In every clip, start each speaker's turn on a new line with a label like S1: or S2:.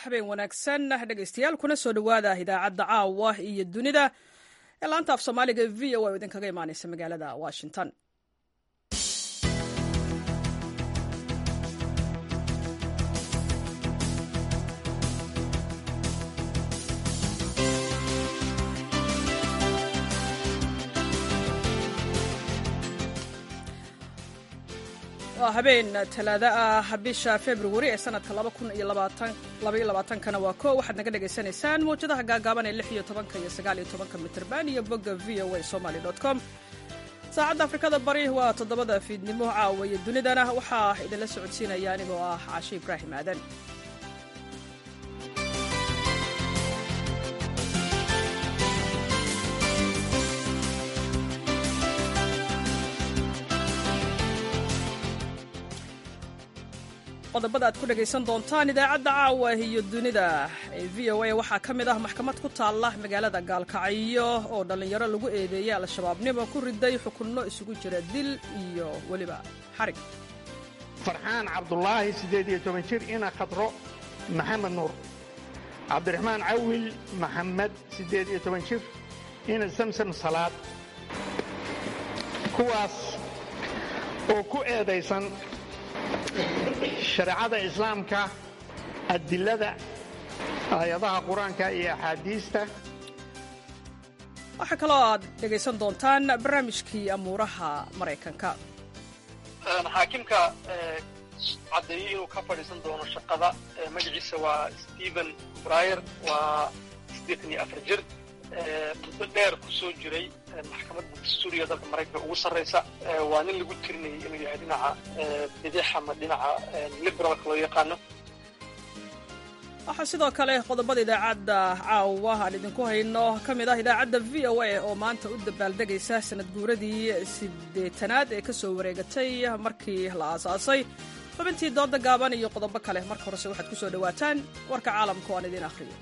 S1: habeen wanaagsan dhegaystayaal kuna soo dhowaada idaacadda caawa iyo dunida ee laanta af soomaaliga v o a oo idinkaga imaaneysa magaalada washington waa habeen talaado ah bisha februari ee sanadka kana waa ko waxaad naga dhagaysanaysaan mawjadaha gaagaaban ee iyo tobanka iyo sagaaliyo tobanka mitrban iyo bogga v o a somaly com saacadda afrikada bari waa toddobada fiidnimo caawa iyo dunidana waxaa idinla socodsiinaya anigoo ah caashi ibraahim aadan qodobada aad ku dhegaysan doontaan idaacadda caawa iyo dunida ee v o a waxaa ka mid ah maxkamad ku taalla magaalada gaalkacyo oo dhallinyaro lagu eedeeyey al-shabaabnimo ku riday xukunno isugu jira dil iyo weliba xarig
S2: farxaan cabdulaahi siddeed iyo toban jir ina khadro maxamed nuur cabdiraxmaan cawil maxamed siddeed iyo toban jir ina samsam salaad kuwaas oo ku eedaysan shareecada islaamka adilada aayadaha qur-aanka iyo axaadiista
S1: waxaa kaloo aad dhegaysan doontaan barnaamijkii amuuraha maraykanka
S3: xaakimka caddeeyey inuu ka fadhiisan doono shaqada magaciisa waa stephen bryer waa siddeetan iyo afar jir muddo dheer ku soo jiray maxkamadda dastuuriga dalka maraykanka ugu sarraysa waa nin lagu tirinayay inuu yahay dhinaca bidix ama dhinaca liberalka loo yaqaano
S1: waxaa sidoo kale qodobada idaacadda caawa aan idinku hayno ka mid ah idaacadda v o a oo maanta u dabaaldegaysa sanad guuradii siddeetanaad ee ka soo wareegatay markii la aasaasay xubintii dooda gaaban iyo qodobo kale marka horese waxaad ku soo dhowaataan warka caalamka oo aan idiin akhriyo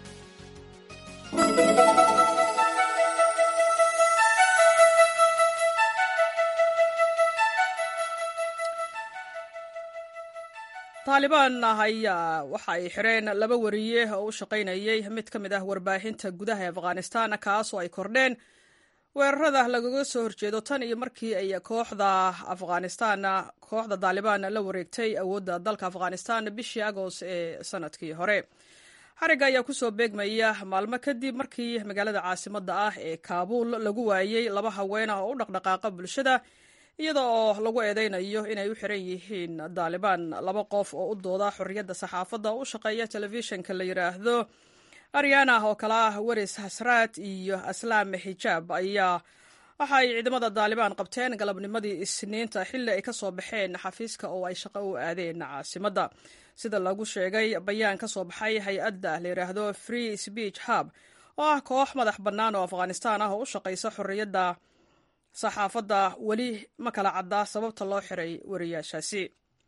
S1: taalibaan ayaa waxa ay xireen laba wariye oo u shaqaynayay mid ka mid ah warbaahinta gudaha afghanistan kaas oo ay kordheen weerarada lagaga soo horjeedo tan iyo markii ay kooxda afghanistan kooxda taalibaan la wareegtay awoodda dalka afghanistan bishii agost ee sanadkii hore xariga ayaa kusoo beegmaya maalmo kadib markii magaalada caasimadda ah ee kaabuul lagu waayey laba haween ah oo u dhaqdhaqaaqa bulshada iyada oo lagu eedeynayo inay u xiran yihiin daalibaan laba qof oo u dooda xorriyadda saxaafadda oo u shaqeeya telefishinka la yidhaahdo aryana oo kale ah weris hasraad iyo aslaam xijaab ayaa waxa ay ciidamada daalibaan qabteen galabnimadii isniinta xilli ay ka soo baxeen xafiiska oo ay shaqo u aadeen caasimadda sida lagu sheegay bayaan ka soo baxay hay-adda la yidhaahdo free speech hub oo ah koox madax bannaan oo afghanistan ah oo u shaqaysa xorriyadda saxaafadda weli ma kala caddaa sababta loo xiray wariyaashaasi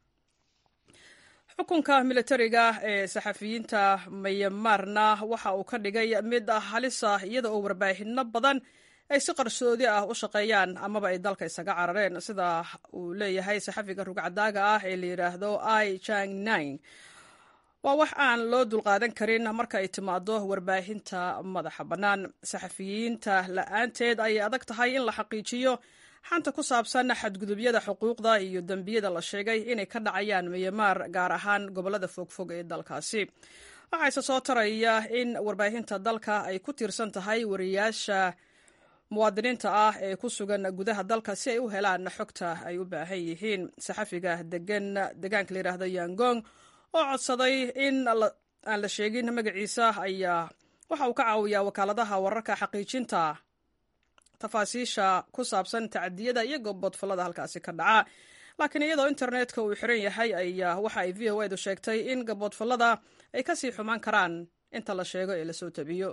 S1: xukunka militariga ee saxafiyiinta mayamarna waxa uu ka dhigay mid halis ah iyada oo warbaahinno badan ay si qarsoodi ah u shaqeeyaan amaba ay dalka isaga carareen sida uu leeyahay saxafiga rugcadaaga ah ee la yidhaahdo i jang nine waa wax aan loo dulqaadan karin marka ay timaado warbaahinta madaxa bannaan saxafiyiinta la-aanteed ayay adag tahay in la xaqiijiyo xanta ku saabsan xadgudubyada xuquuqda iyo dembiyada la sheegay inay ka dhacayaan miyamaar gaar ahaan gobollada fogfog ee dalkaasi waxaase soo taraya in warbaahinta dalka ay ku tiirsan tahay wariyaasha muwaadiniinta ah ee ku sugan gudaha dalka si ay u helaan xogta ay u baahan yihiin saxafiga degan degaanka la yidhaahdo yangong oo codsaday in aan la sheegin magaciisa ayaa waxa uu ka caawiyaa wakaaladaha wararka xaqiijinta tafaasiisha ku saabsan tacadiyada iyo goboodfallada halkaasi ka dhaca laakiin iyadoo internetka uu xiran yahay ayaa waxa ay v o edu sheegtay in gaboodfallada ay ka sii xumaan karaan inta la sheego ee lasoo tabiyo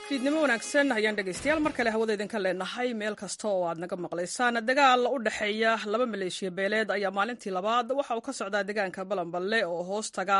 S1: fiidnimo wanaagsan ayaan dhegaystayaal mar kale hawada idinka leenahay meel kasta oo aad naga maqlaysaan dagaal u dhexeeya laba maleeshiya beeleed ayaa maalintii labaad waxa uu ka socdaa deegaanka balanballe oo hoos taga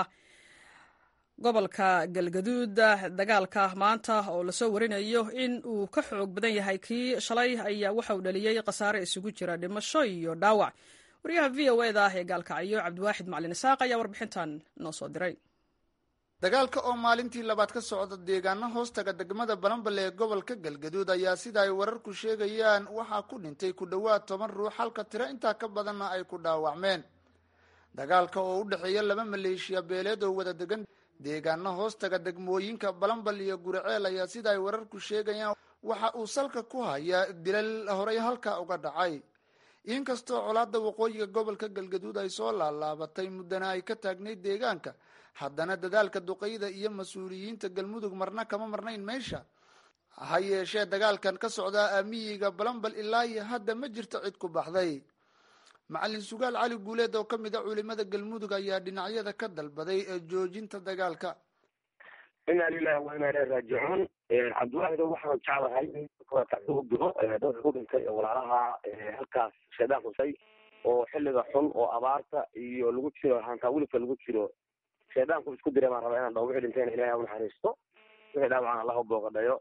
S1: gobolka galgaduud dagaalka maanta oo lasoo warinayo in uu ka xoog badan yahay kii shalay ayaa waxa uu dhaliyey khasaare isugu jira dhimasho iyo dhaawac wariyaha v o eda ee gaalkacyo cabdiwaaxid macalin isaaq ayaa warbixintan noo soo diray
S4: dagaalka oo maalintii labaad ka socda deegaano hoostaga degmada balanbale ee gobolka galgaduud ayaa sida ay wararku sheegayaan waxaa ku dhintay ku dhowaad toban ruux halka tiro intaa ka badanna ay ku dhaawacmeen dagaalka oo u dhexeeya laba maleeshiya beeleed oo wada degan deegaano hoostaga degmooyinka balanbal iyo guriceel ayaa sida ay wararku sheegayaan waxa uu salka ku hayaa dilal horey halkaa uga dhacay inkastoo colaada waqooyiga gobolka galgaduud ay soo laalaabatay muddana ay ka taagnayd deegaanka haddana dadaalka duqeyda iyo mas-uuliyiinta galmudug marna kama marnayn meesha ha yeeshee dagaalkan ka socdaa aamiyiga balanbal ilaa iyo hadda ma jirto cid ku baxday macalin sugaal cali guuleed oo kamid a culimada galmudug ayaa dhinacyada ka dalbaday ee joojinta dagaalka
S5: inaa lilahi wa inaa ilahi raajicuun cabdiwaxid waxaan jeclahay in u diro dadka ku dhintay ee walaalaha halkaas shaydaan kusay oo xilliga xun oo abaarta iyo lagu jiro hantaa wilibka lagu jiro shaydaanku isku diray baan rabaa inaan dhaho wixii dhintayna ilahay u naxariisto wixii dhaawacana allah u booqadhayo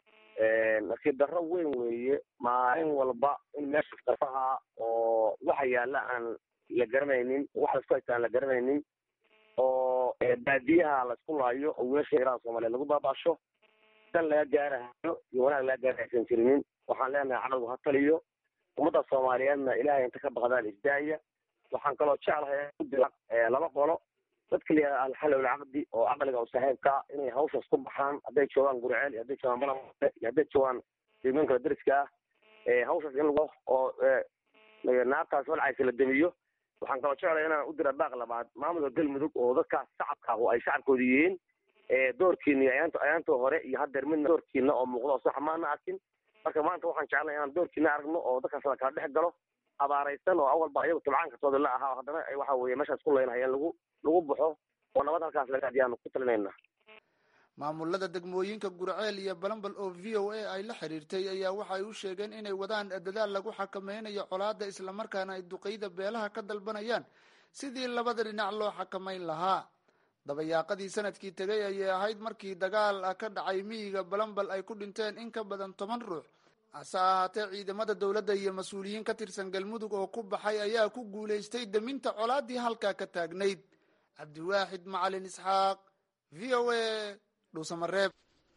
S5: nasiib darro weyn weeye maalin walba in meesha darfaha oo waxa yaalla aan la garanaynin waxa laisku haysta aan la garanaynin oo baadiyaha laisku laayo oo wiilasha iraan soomaaliya lagu baabaasho dan laga gaarahayo iyo wanaag laga gaara aysan jirinin waxaan leenahay cadowgu ha taliyo ummadda soomaaliyeedna ilaahay inta ka baqdaan isdaaya waxaan kaloo jeclahay ku dira laba qolo dadka la alxal alcaqdi oo caqliga oo saaxiibka inay hawshaas ku baxaan hadday joogaan guriceel iyo hadday joogaan balamale iyo hadday joogaan deegaanka dariska ah hawshaas in lagu oo naartaas walcaysa la demiyo waxaan kaloo jeclaya inaan u dira baaq labaad maamulka galmudug oo dadkaas shacabka oo ay shacabkooda yihiin doorkiina ayaant ayaantoo hore iyo haddeer midna doorkiina oo muuqda oo sax maana arkin marka maanta waxaan jeclaya inaan doorkiina aragno oo dadkaas la kala dhex galo abaaraysan oo awalba ayagu tabcaankatooda la ahaa haddana waxa weeye meeshaas ku leynahayeen lagu lagu baxo oo nabad halkaas laga adiyaanu ku talinayna
S4: maamulada degmooyinka gurceel iyo balanbal oo v o a ay la xiriirtay ayaa waxay u sheegeen inay wadaan dadaal lagu xakameynayo colaada islamarkaana ay duqeyda beelaha ka dalbanayaan sidii labada dhinac loo xakamayn lahaa dabayaaqadii sanadkii tegay ayay ahayd markii dagaal ka dhacay miyiga balanbal ay ku dhinteen in ka badan toban ruux hase ahaatee ciidamada dowladda iyo mas-uuliyiin ka tirsan galmudug oo ku baxay ayaa ku guulaystay deminta colaadii halkaa ka taagnayd cabdiwaaxid macalin isxaaq v o a dhuusamareeb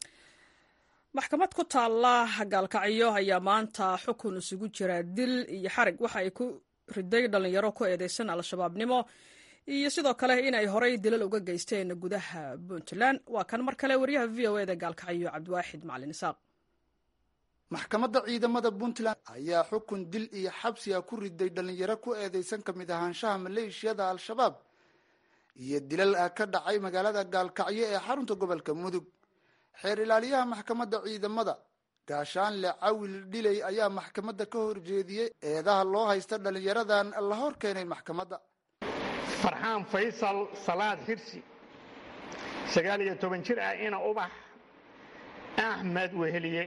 S1: maxkamad ku taalla gaalkacyo ayaa maanta xukun isugu jira dil iyo xarig waxa ay ku riday dhalinyaro ku eedeysan al-shabaabnimo iyo sidoo kale inay horay dilal uga geysteen gudaha puntland waa kan mar kale wariyaha v o eda gaalkacyo cabdiwaaxid macalin isaaq
S4: maxkamadda ciidamada puntland ayaa xukun dil iyo xabsiga ku riday dhalinyaro ku eedeysan kamid ahaanshaha maleeshiyada al-shabaab iyo dilal ka dhacay magaalada gaalkacyo ee xarunta gobolka mudug xeer ilaaliyaha maxkamadda ciidamada gaashaanle cawil dhiley ayaa maxkamadda ka horjeediyey eedaha loo haysta dhalinyaradan la hor keenay maxkamadda
S2: farxaan faysal salaad xirsi sagaal iyo toban jir ah ina ubax axmed weheliye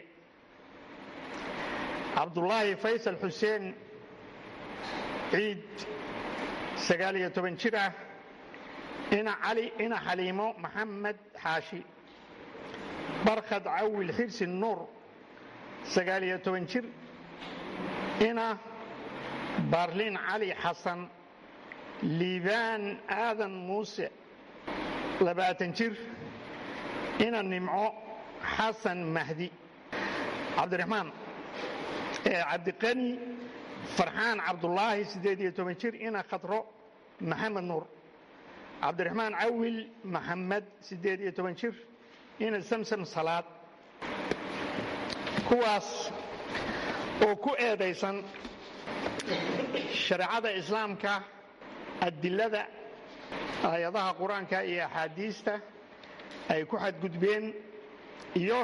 S2: cabdulaahi faysal xuseen ciid sagaal iyo toban jir ah ina cali ina xaliimo maxamed xaashi barkhad cawil xirsi nuur sagaal iyo toban jir ina baarliin cali xasan liibaan aadan muuse labaatan jir ina nimco xasan mahdi cabdiraxmaan cabdiqani farxaan cabdulaahi siddeed iyo toban jir ina khadro maxamed nuur cabdiraxmaan cawil maxamed siddeed iyo toban jir ina samsam salaad kuwaas oo ku eedaysan shareecada islaamka adilada aayadaha qur-aanka iyo axaadiista ay ku xadgudbeen iyo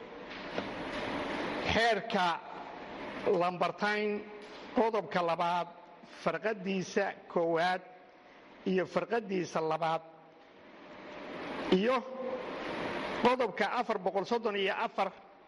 S2: xeerka lambartayn qodobka labaad farqadiisa koowaad iyo farqadiisa labaad iyo qodobka afar boqol soddon iyo afar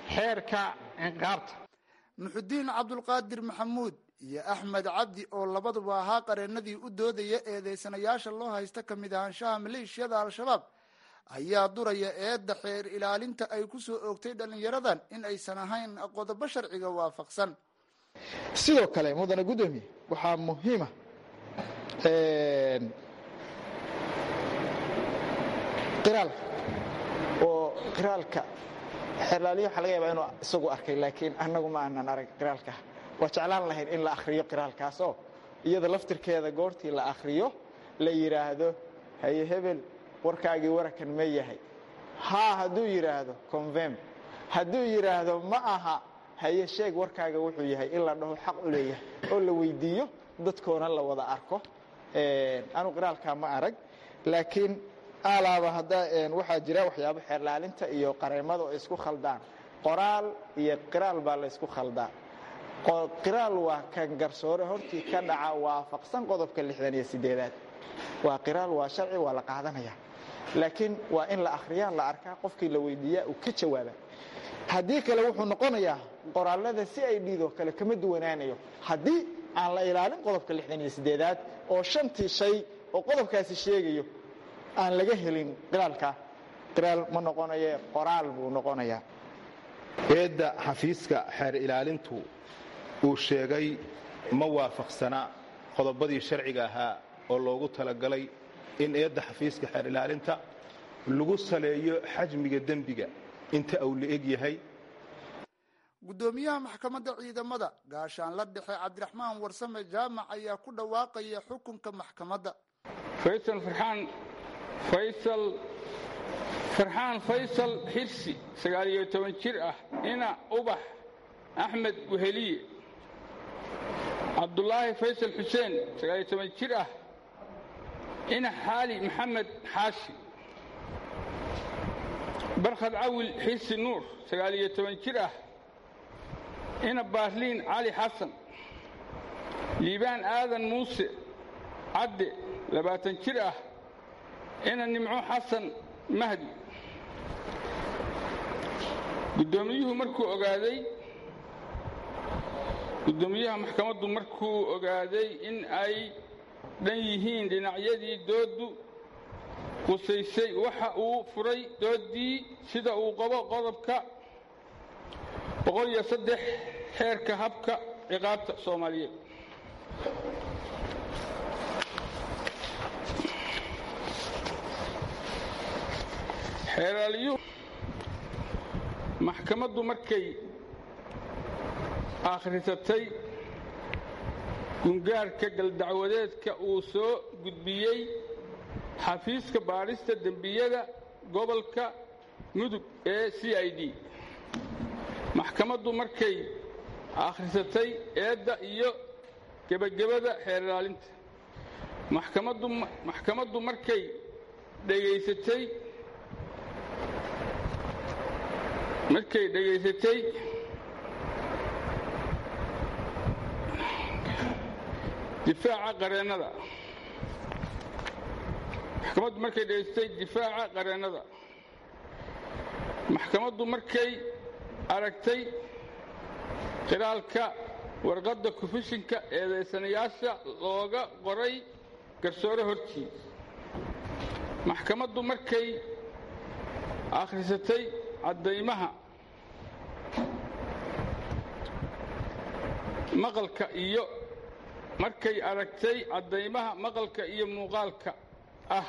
S2: xeerka ciqaabta
S4: muxudiin cabdulqaadir maxamuud iyo axmed cabdi oo labaduba ahaa qareennadii u doodaya eedeysanayaasha loo haysta ka mid ahaanshaha maleeshiyada al-shabaab ayaa duraya eedda xeer ilaalinta ay ku soo oogtay dhallinyaradan in aysan ahayn qodobo sharciga waafaqsan
S6: sidoo kale mudane guddoomiye waxaa muhiima qiraalka oo qiraalka xeerlaaliya waxaa laga yaabaa inuu isagu arkay laakiin annagu ma aanan arag qiraalka waa jeclaan lahayn in la akhriyo qiraalkaasoo iyada laftirkeeda goortii la akhriyo la yidhaahdo haye hebel warkaagii warakan ma yahay haa hadduu yidhaahdo convem hadduu yidhaahdo ma aha haye sheeg warkaaga wuxuu yahay in la dhaho xaq u leeyahay oo la weydiiyo dadkoona la wada arko anu qiraalkaa ma arag laakiin alaaba hadda waxaa jira waxyaabo xeerlaalinta iyo qareemada oo isku khaldaan qoraal iyo qiraal baa la ysku khaldaa qiraal waa kan garsoore hortii ka dhaca waafaqsan qodobka lixdan iyo sideedaad waa qiraal waa sharci waa la qaadanaya laakiin waa in la akhriyaa la arkaa qofkii la weydiiyaa uu ka jawaaba haddii kale wuxuu noqonayaa qoraalada si ay dhiidoo kale kama duwanaanayo haddii aan la ilaalin qodobka lixdan iyo sideedaad oo shantii shay oo qodobkaasi sheegayo aan laga helin qiraalka qiraal ma noqonaye qoraal buu noqonayaa
S7: eedda xafiiska xeer ilaalintu uu sheegay ma waafaqsana qodobadii sharciga ahaa oo loogu talagalay in eedda xafiiska xeer ilaalinta lagu saleeyo xajmiga dembiga inta uu la eg yahay
S4: guddoomiyaha maxkamadda ciidamada gaashaanla dhexe cabdiraxmaan warsame jaamac ayaa ku dhawaaqaya xukunka maxkamadda
S8: faysal farxaan faysal farxaan faysal xirsi sagaal iyo toban jir ah ina ubax axmed weheliye cabdulaahi faysal xuseen sagaal iyo toban jir ah ina xaali maxamed xaashi barkhad cawil xirsi nuur sagaal iyo toban jir ah ina baarliin cali xasan liibaan aadan muuse cadde labaatan jir ah ina nimco xasan mahdi guddoomiyuhu markuu ogaaday guddoomiyaha maxkamaddu markuu ogaaday in ay dhan yihiin dhinacyadii dooddu qusaysay waxa uu furay dooddii sida uu qabo qodobka boqol iyo saddex xeerka habka ciqaabta soomaaliyeed xeeraalyuhu maxkamaddu markay akhrisatay gungaarka galdacwadeedka uu soo gudbiyey xafiiska baadhista dembiyada gobolka mudug ee c i d maxkamaddu markay akhrisatay eedda iyo gebagabada xeer ilaalinta maxkamaddu maxkamaddu markay dhegaysatay markay dhegaysatay difaaca qareennada maxkamaddu markay dhegaysatay difaaca qareennada maxkamaddu markay aragtay qiraalka warqadda kufishinka eedaysanayaasha looga qoray garsoore hortii maxkamaddu markay akhrisatay caddaymaha maqalka iyo markay aragtay caddaymaha maqalka iyo muuqaalka ah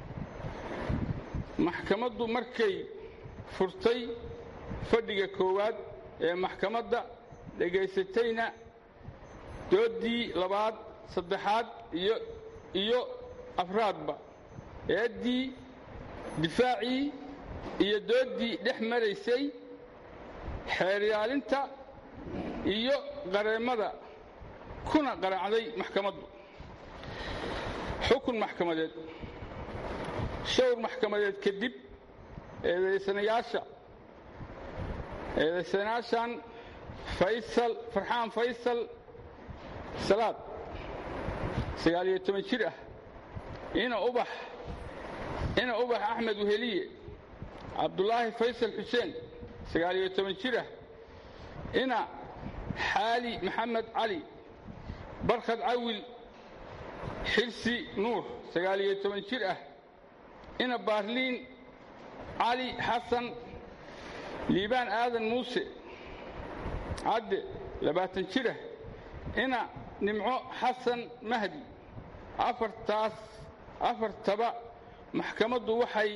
S8: maxkamaddu markay furtay fadhiga koowaad ee maxkamadda dhegaysatayna dooddii labaad saddexaad iyo iyo afraadba eeddii difaacii iyo dooddii dhex maraysay xeeryaalinta iyo qareemmada kuna qaraacday maxkamaddu xukun maxkamadeed showr maxkamadeed kadib eedaysanayaasha eedaysanayaashan faysal farxaan faysal salaad sagaal iyo toban jir ah ina ubax ina ubax axmed weheliye cabdulaahi faysal xuseen sagaaliyo toban jir ah ina xaali maxamed cali barkhad cawil xirsi nuur sagaaliyo toban jir ah ina baarliin cali xasan liibaan aadan muuse cadde labaatan jir ah ina nimco xasan mahdi afartaas afartaba maxkamaddu waxay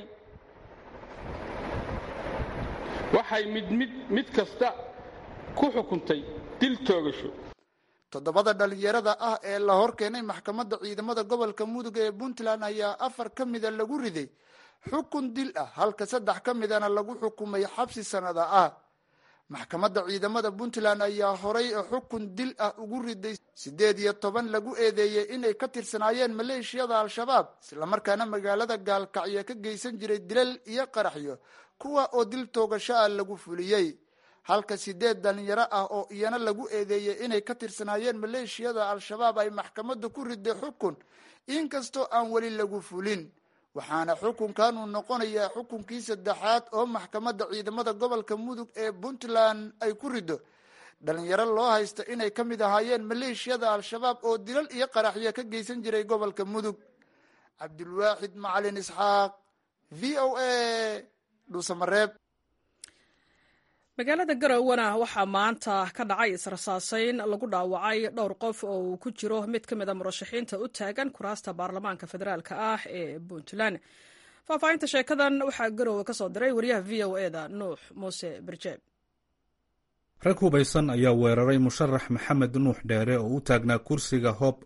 S8: waxay mid mid mid kasta ku xukuntay dil toogasho
S4: toddobada dhalinyarada ah ee la hor keenay maxkamadda ciidamada gobolka mudug ee puntland ayaa afar ka mida lagu riday xukun dil ah halka saddex ka midana lagu xukumay xabsi sanada ah maxkamadda ciidamada puntland ayaa horay xukun dil ah ugu riday siddeed iyo toban lagu eedeeyey inay ka tirsanaayeen maleeshiyada al-shabaab islamarkaana magaalada gaalkacyo ka geysan jiray dilal iyo qaraxyo kuwa oo dil toogasho ah lagu fuliyey halka sideed dhalinyaro ah oo iyana lagu eedeeyey inay ka tirsanaayeen maleeshiyada al-shabaab ay maxkamadda ku riday xukun inkastoo aan weli lagu fulin waxaana xukunkan uu noqonayaa xukunkii saddexaad oo maxkamadda ciidamada gobolka mudug ee puntland ay ku rido dhalinyaro loo haysta inay ka mid ahaayeen maleeshiyada al-shabaab oo dilal iyo qaraxyo ka geysan jiray gobolka mudug cabdulwaaxid macalin isxaaq v o a dhuusamareeb
S1: magaalada garowana waxaa maanta ka dhacay israsaaseyn lagu dhaawacay dhowr qof oo uu ku jiro mid ka mid a murashaxiinta u taagan kuraasta baarlamaanka federaalk ah ee puntland faahfaahinta sheekadan waxaa garowe ka soo diray wariyaha v o e da nuux muuse birjeeb
S9: rag hubaysan ayaa weeraray musharax maxamed nuux dheere oo u taagnaa kursiga hoob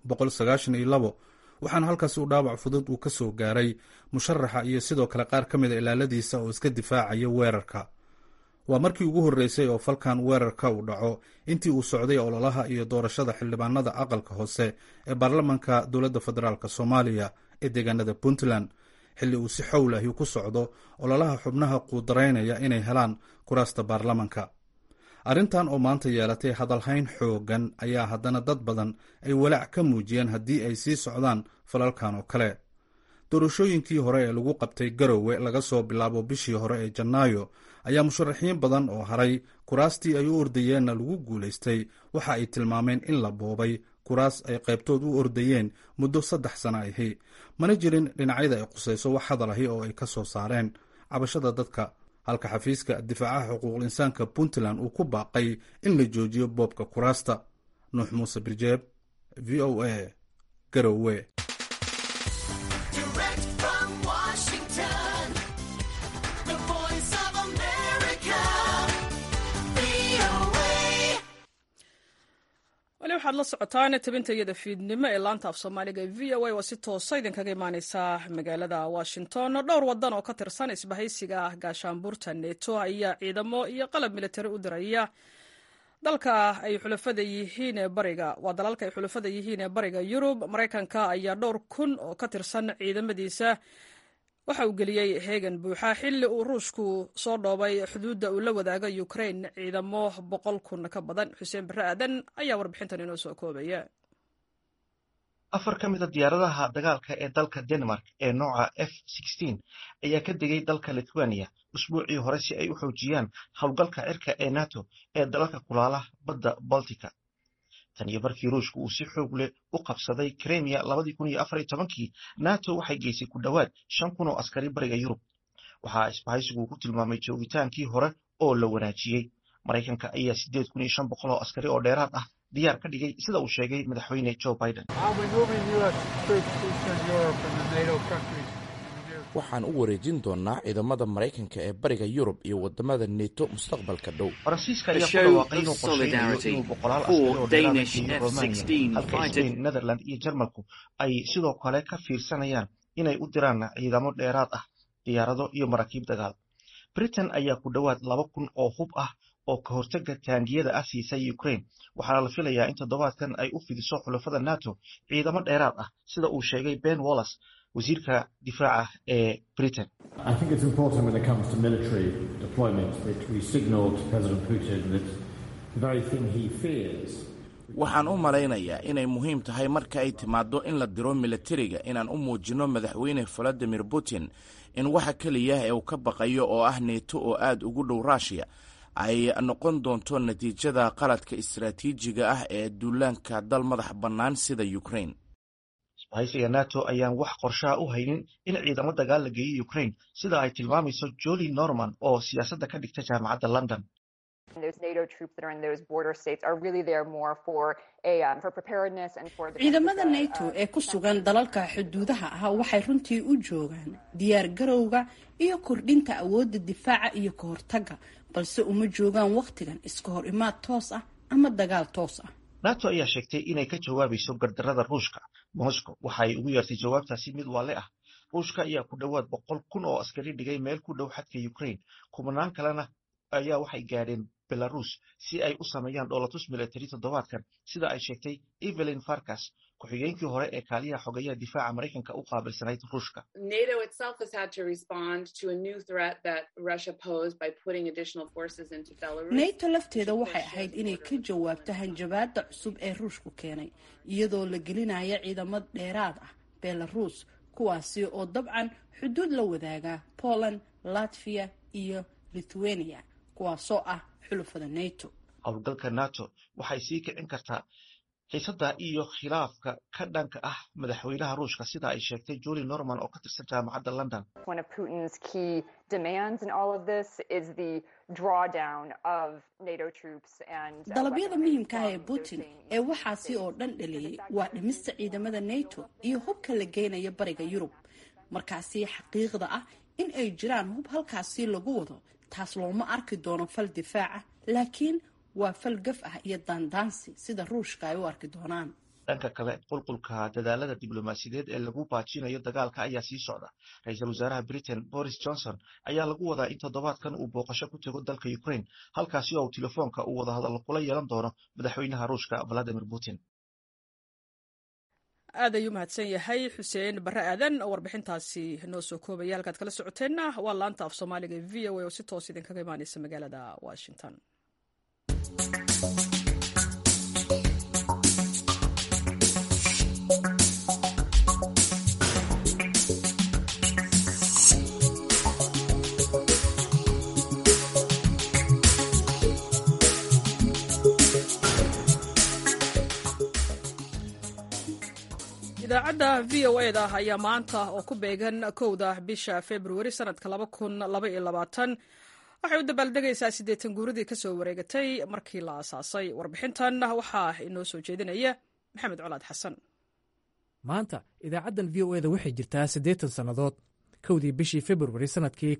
S9: waxaana halkaas uu dhaawac fudud uu ka soo gaaray musharaxa iyo sidoo kale qaar ka mid a ilaaladiisa oo iska difaacaya weerarka waa markii ugu horreysay oo falkan weerarka uu dhaco intii uu socday ololaha iyo doorashada xildhibaanada aqalka hoose ee baarlamanka dowladda federaalk soomaaliya ee deegaanada puntland xilli uu si xowl ahi ku socdo ololaha xubnaha quudaraynaya inay helaan kuraasta baarlamanka arrintan oo maanta yeelatay hadalhayn xooggan ayaa haddana dad badan ay walaac ka muujiyeen haddii ay sii socdaan falalkan oo kale doorashooyinkii hore ee lagu qabtay garowe laga soo bilaabo bishii hore ee janaayo ayaa musharaxiin badan oo haray kuraastii ay u ordayeenna lagu guulaystay waxa ay tilmaameen in la boobay kuraas ay qaybtood u ordayeen muddo saddex sana ahi mana jirin dhinacyada ay qusayso wax hadal ahi oo ay ka soo saareen cabashada dadka halka xafiiska difaacaha xuquuqul insaanka puntland uu ku baaqay in la joojiyo boobka kuraasta nuux muuse birjeeb v o a garowe
S1: wali waxaad la socotaan tabinta iyada fiidnimo ee laanta af soomaaliga ee v o a oo si toosa idinkaga imaaneysa magaalada washington dhowr wadan oo ka tirsan isbahaysiga gaashaanbuurta neto ayaa ciidamo iyo qalab militari u diraya dalka ay xulafada yihiin ee bariga waa dalalka ay xulafada yihiin ee bariga yurub maraykanka ayaa dhowr kun oo ka tirsan ciidamadiisa waxa uu geliyey heegan buuxa xilli uu ruushku soo dhoobay xuduudda uu la wadaaga ukrain ciidamo boqol kun ka badan xuseen barre aadan ayaa warbixintan inoo soo koobaya
S10: afar ka mid a diyaaradaha dagaalka ee dalka denmark ee nooca f ayaa ka degay dalka lithuania usbuucii hore si ay u xoojiyaan howlgalka cirka ee nato ee dalalka kulaala badda baltica tan iyo markii ruushka uu si xoog leh u qabsaday kremia labadii kun iyo afar iyo tobankii nato waxay geysay ku dhowaad shan kun oo askari bariga yurub waxaa isbahaysigu ku tilmaamay joogitaankii hore oo la wanaajiyey maraykanka ayaa siddeed kun iyo shan boqol oo askari oo dheeraad ah diyaar ka dhigay sida uu sheegay madaxweyne joe biden
S11: waxaan u wareejin doonaa ciidamada maraykanka ee bariga yurub iyo wadamada neto mustaqbalka dhow
S10: faransiiska ayaa ku dhawaaqay inuu qorsheynayo inuu boqolaal askari oo dheeraada geeyo romania halka spain netherland iyo jarmalku ay sidoo kale ka fiirsanayaan inay u diraan ciidamo dheeraad ah diyaarado iyo maraakiib dagaal britain ayaa ku dhowaad laba kun oo hub ah oo ka hortaga taangiyada ah siisay ukraine waxaana la filayaa in toddobaadkan ay u fidiso xulafada nato ciidamo dheeraad ah sida uu sheegay ben wallis wasiirka difaaca ee britain
S11: waxaan u malaynayaa inay muhiim tahay marka ay timaaddo in la diro milatariga inaan u muujinno madaxweyne valadimir putin in waxa keliya ee uu ka baqayo oo ah neeto oo aad ugu dhow ruushiya ay noqon doonto natiijada qaladka istaraatiijiga ah ee duulaanka dal madax bannaan sida ukraine
S10: isbahaysiga nato ayaan wax qorshaha u haynin in ciidamo dagaal la geeyo ukraine sida ay tilmaamayso joli norman oo siyaasadda ka dhigta jaamacadda london
S12: ciidamada nato ee ku sugan dalalka xuduudaha ah waxay runtii u joogaan diyaar garowga iyo kordhinta awoodda difaaca iyo ka hortagga balse uma joogaan wakhtigan iska hor imaad toos ah ama dagaal toos ah
S10: nato ayaa sheegtay inay ka jawaabayso gardarada ruushka moscow waxaay ugu yeertay jawaabtaasi mid waale ah ruushka ayaa ku dhowaad boqol kun oo askari dhigay meel ku dhow xadka ukraine kumanaan kalena ayaa waxay gaadheen belarus si ay u sameeyaan dhoolatus military toddobaadkan sida ay sheegtay evelyn farkas ku-xigeenkii hore ee kaaliyaha xogeyaha difaaca maraykanka u qaabilsanayd ruushka
S12: nato lafteeda waxay ahayd inay ka jawaabto hanjabaada cusub ee ruushku keenay iyadoo la gelinaya ciidamo dheeraad ah belarus kuwaasi oo dabcan xuduud la wadaaga poland latvia iyo lithuania kuwaasoo ah xulufada nato
S10: howlgalka nato waxay sii kicin kartaa xiisadda iyo khilaafka ka dhanka ah madaxweynaha ruushka sida ay sheegtay joli norman oo ka tirsan jaamacadda london
S12: dalabyada muhiimka ah ee putin ee waxaasi oo dhan dhaliyey waa dhimista ciidamada nato iyo hubka la geynaya bariga yurub markaasi xaqiiqda ah in ay jiraan hub halkaasi lagu wado taas looma arki doono fal difaaca laakiin waa fal gaf ah iyo daandaansi sida ruushka ay u arki doonaan
S10: dhanka kale qulqulka dadaalada diblomaasiyadeed ee lagu baajinayo dagaalka ayaa sii socda ra-iisul wasaaraha britain boris johnson ayaa lagu wadaa in toddobaadkan uu booqasho ku tego dalka ukraine halkaasi oo uu telefoonka uu wadahadallo kula yeelan doono madaxweynaha ruushka valadimir putin
S1: aad ayuu mahadsan yahay xuseen barre aadan oo warbixintaasi noo soo koobaya halkaad kala socoteenna waa laanta af soomaaliga e v o a oo si toos idinkaga imaaneysa magaalada washington idaacadda v o e da ayaa maanta oo ku beegan kowda bisha februari sanadka waxay u dabaaldegaysaa siddeetan guuradii ka soo wareegatay markii la aasaasay warbixintan waxaa inoo soo jeedinaya maxamed colaad xasan
S13: maanta idaacaddan v o e da waxay jirtaa siddeetan sannadood kowdii bishii februari sannadkii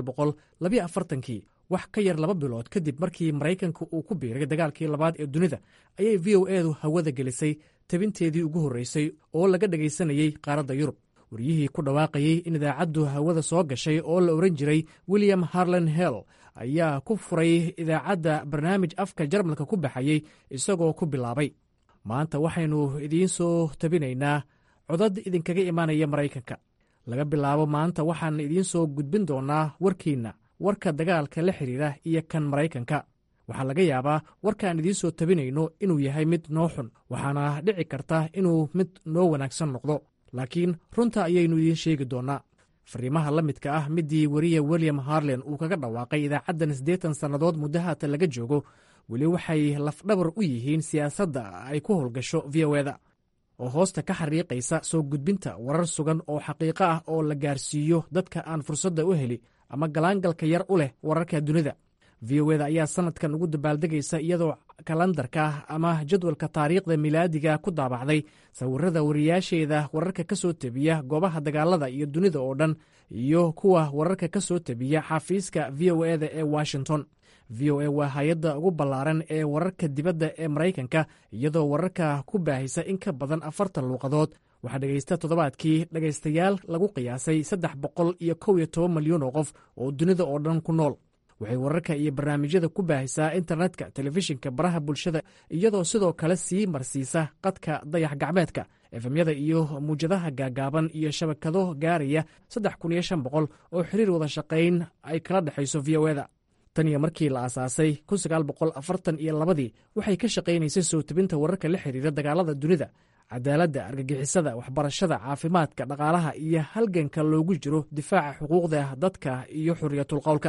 S13: kii wax ka yar laba bilood kadib markii maraykanka uu ku biiray dagaalkii labaad ee dunida ayay v o edu hawada gelisay tabinteedii ugu horreysay oo laga dhegaysanayey qaaradda yurub waryihii ku dhawaaqayey in idaacaddu hawada soo gashay oo la ohan jiray william harlan hell ayaa ku furay idaacadda barnaamij afka jarmalka ku baxayey isagoo ku bilaabay maanta waxaynu idiin soo tabinaynaa codad idinkaga imaanaya maraykanka laga bilaabo maanta waxaan idiin soo gudbin doonnaa warkiinna warka dagaalka la xidhiira iyo kan maraykanka waxaa laga yaabaa warkaan idiin soo tabinayno inuu yahay mid noo xun waxaana dhici karta inuu mid noo wanaagsan noqdo laakiin runta ayaynu idiin sheegi doonnaa fariimaha la midka ah midii weriya william harlen uu kaga dhawaaqay idaacaddan siddeetan sannadood muddo haatan laga joogo weli waxay lafdhabar u yihiin siyaasadda ay ku howlgasho v o eda oo hoosta ka xariiqaysa soo gudbinta warar sugan oo xaqiiqo ah oo la gaarsiiyo dadka aan fursadda u heli ama galaangalka yar u leh wararka dunida v o eda ayaa sannadkan ugu dabaaldegaysa iyadoo kalandarka ama jadwalka taariikhda milaadiga ku daabacday sawirada wariyaasheeda wararka ka soo tebiya goobaha dagaalada iyo dunida oo dhan iyo kuwa wararka ka soo tebiya xafiiska v o eda ee washington v o a waa hay-adda ugu ballaaran ee wararka dibadda ee maraykanka iyadoo wararka ku baahisa in ka badan afartan luuqadood waxaa dhegaysta toddobaadkii dhegaystayaal lagu qiyaasay saddex boqol iyo kow iyo toban malyan oo qof oo dunida oo dhan ku nool waxay wararka iyo barnaamijyada ku baahisaa internetka telefishinka baraha bulshada iyadoo sidoo kale sii marsiisa qadka dayax gacmeedka efemyada iyo muwjadaha gaagaaban iyo shabakado gaaraya saddex kun iyo shan boqol oo xiriir wada shaqayn ay kala dhexayso v o eda tan iyo markii la aasaasay kun sagaal boqol afartan iyo labadii waxay ka shaqaynaysay soo tebinta wararka la xiriira dagaalada dunida cadaaladda argagixisada waxbarashada caafimaadka dhaqaalaha iyo halganka loogu jiro difaaca xuquuqda dadka iyo xuriyatulqowlka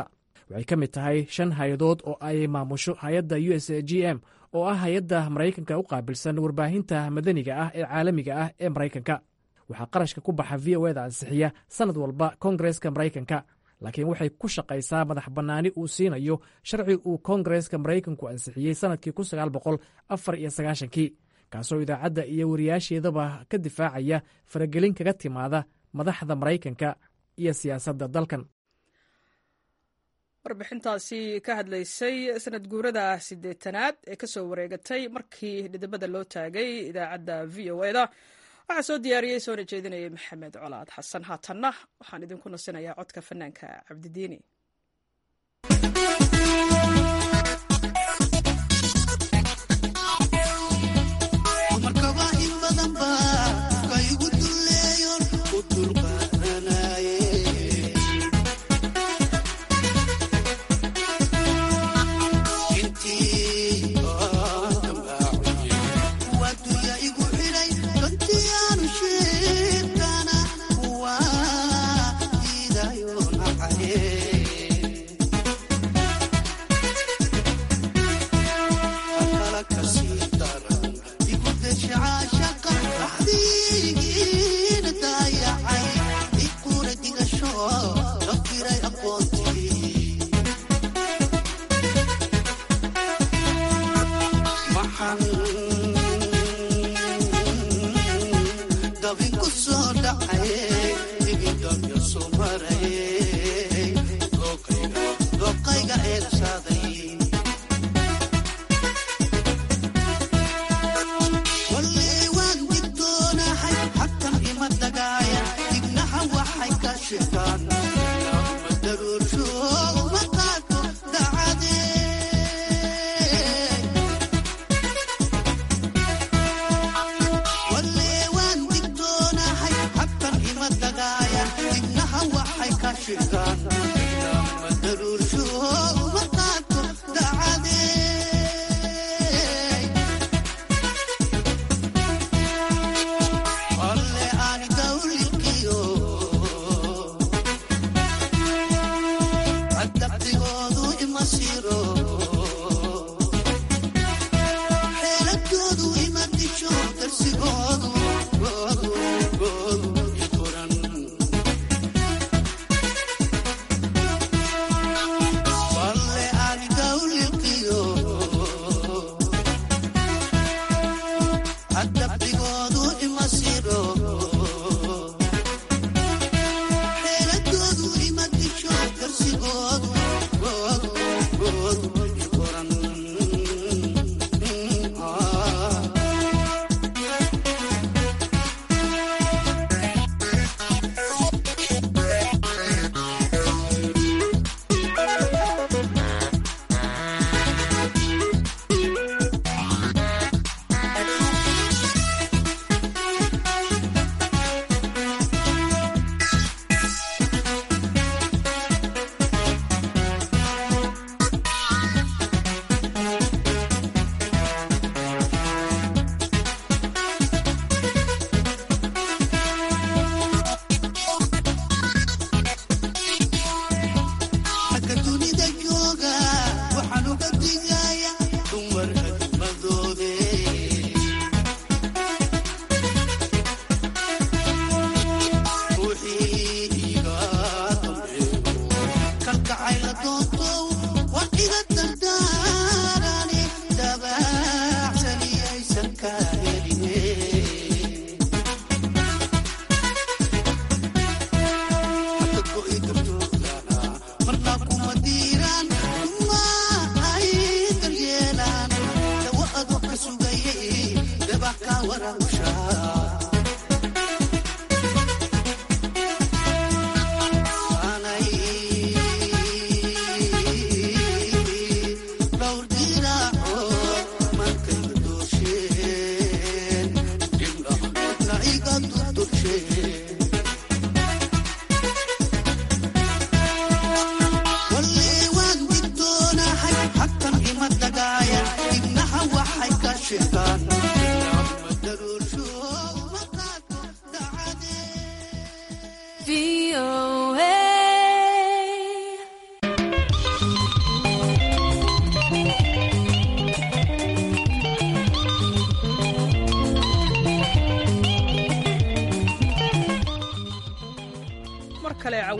S13: waxay ka mid tahay shan hay-adood oo ay maamusho hay-adda u s g m oo ah hay-adda maraykanka u qaabilsan warbaahinta madaniga ah ee caalamiga ah ee maraykanka waxaa qarashka ku baxa v o eda ansixiya sannad walba koongareska maraykanka laakiin waxay ku shaqaysaa madax bannaani uu siinayo sharci uu koongareska maraykanku ansixiyey sannadkii kun sagaal boqol afar iyo sagaashankii kaasoo idaacadda iyo wariyaasheedaba ka difaacaya faragelin kaga timaada madaxda maraykanka iyo siyaasadda dalkan
S1: warbixintaasi ka hadlaysay sanad guurada siddeetanaad ee kasoo wareegatay markii dhidibada loo taagay idaacadda v o eda waxaa soo diyaariyey soona jeedinayay maxamed colaad xasan haatanna waxaan idinku nasinayaa codka fanaanka cabdidiini
S14: Yeah.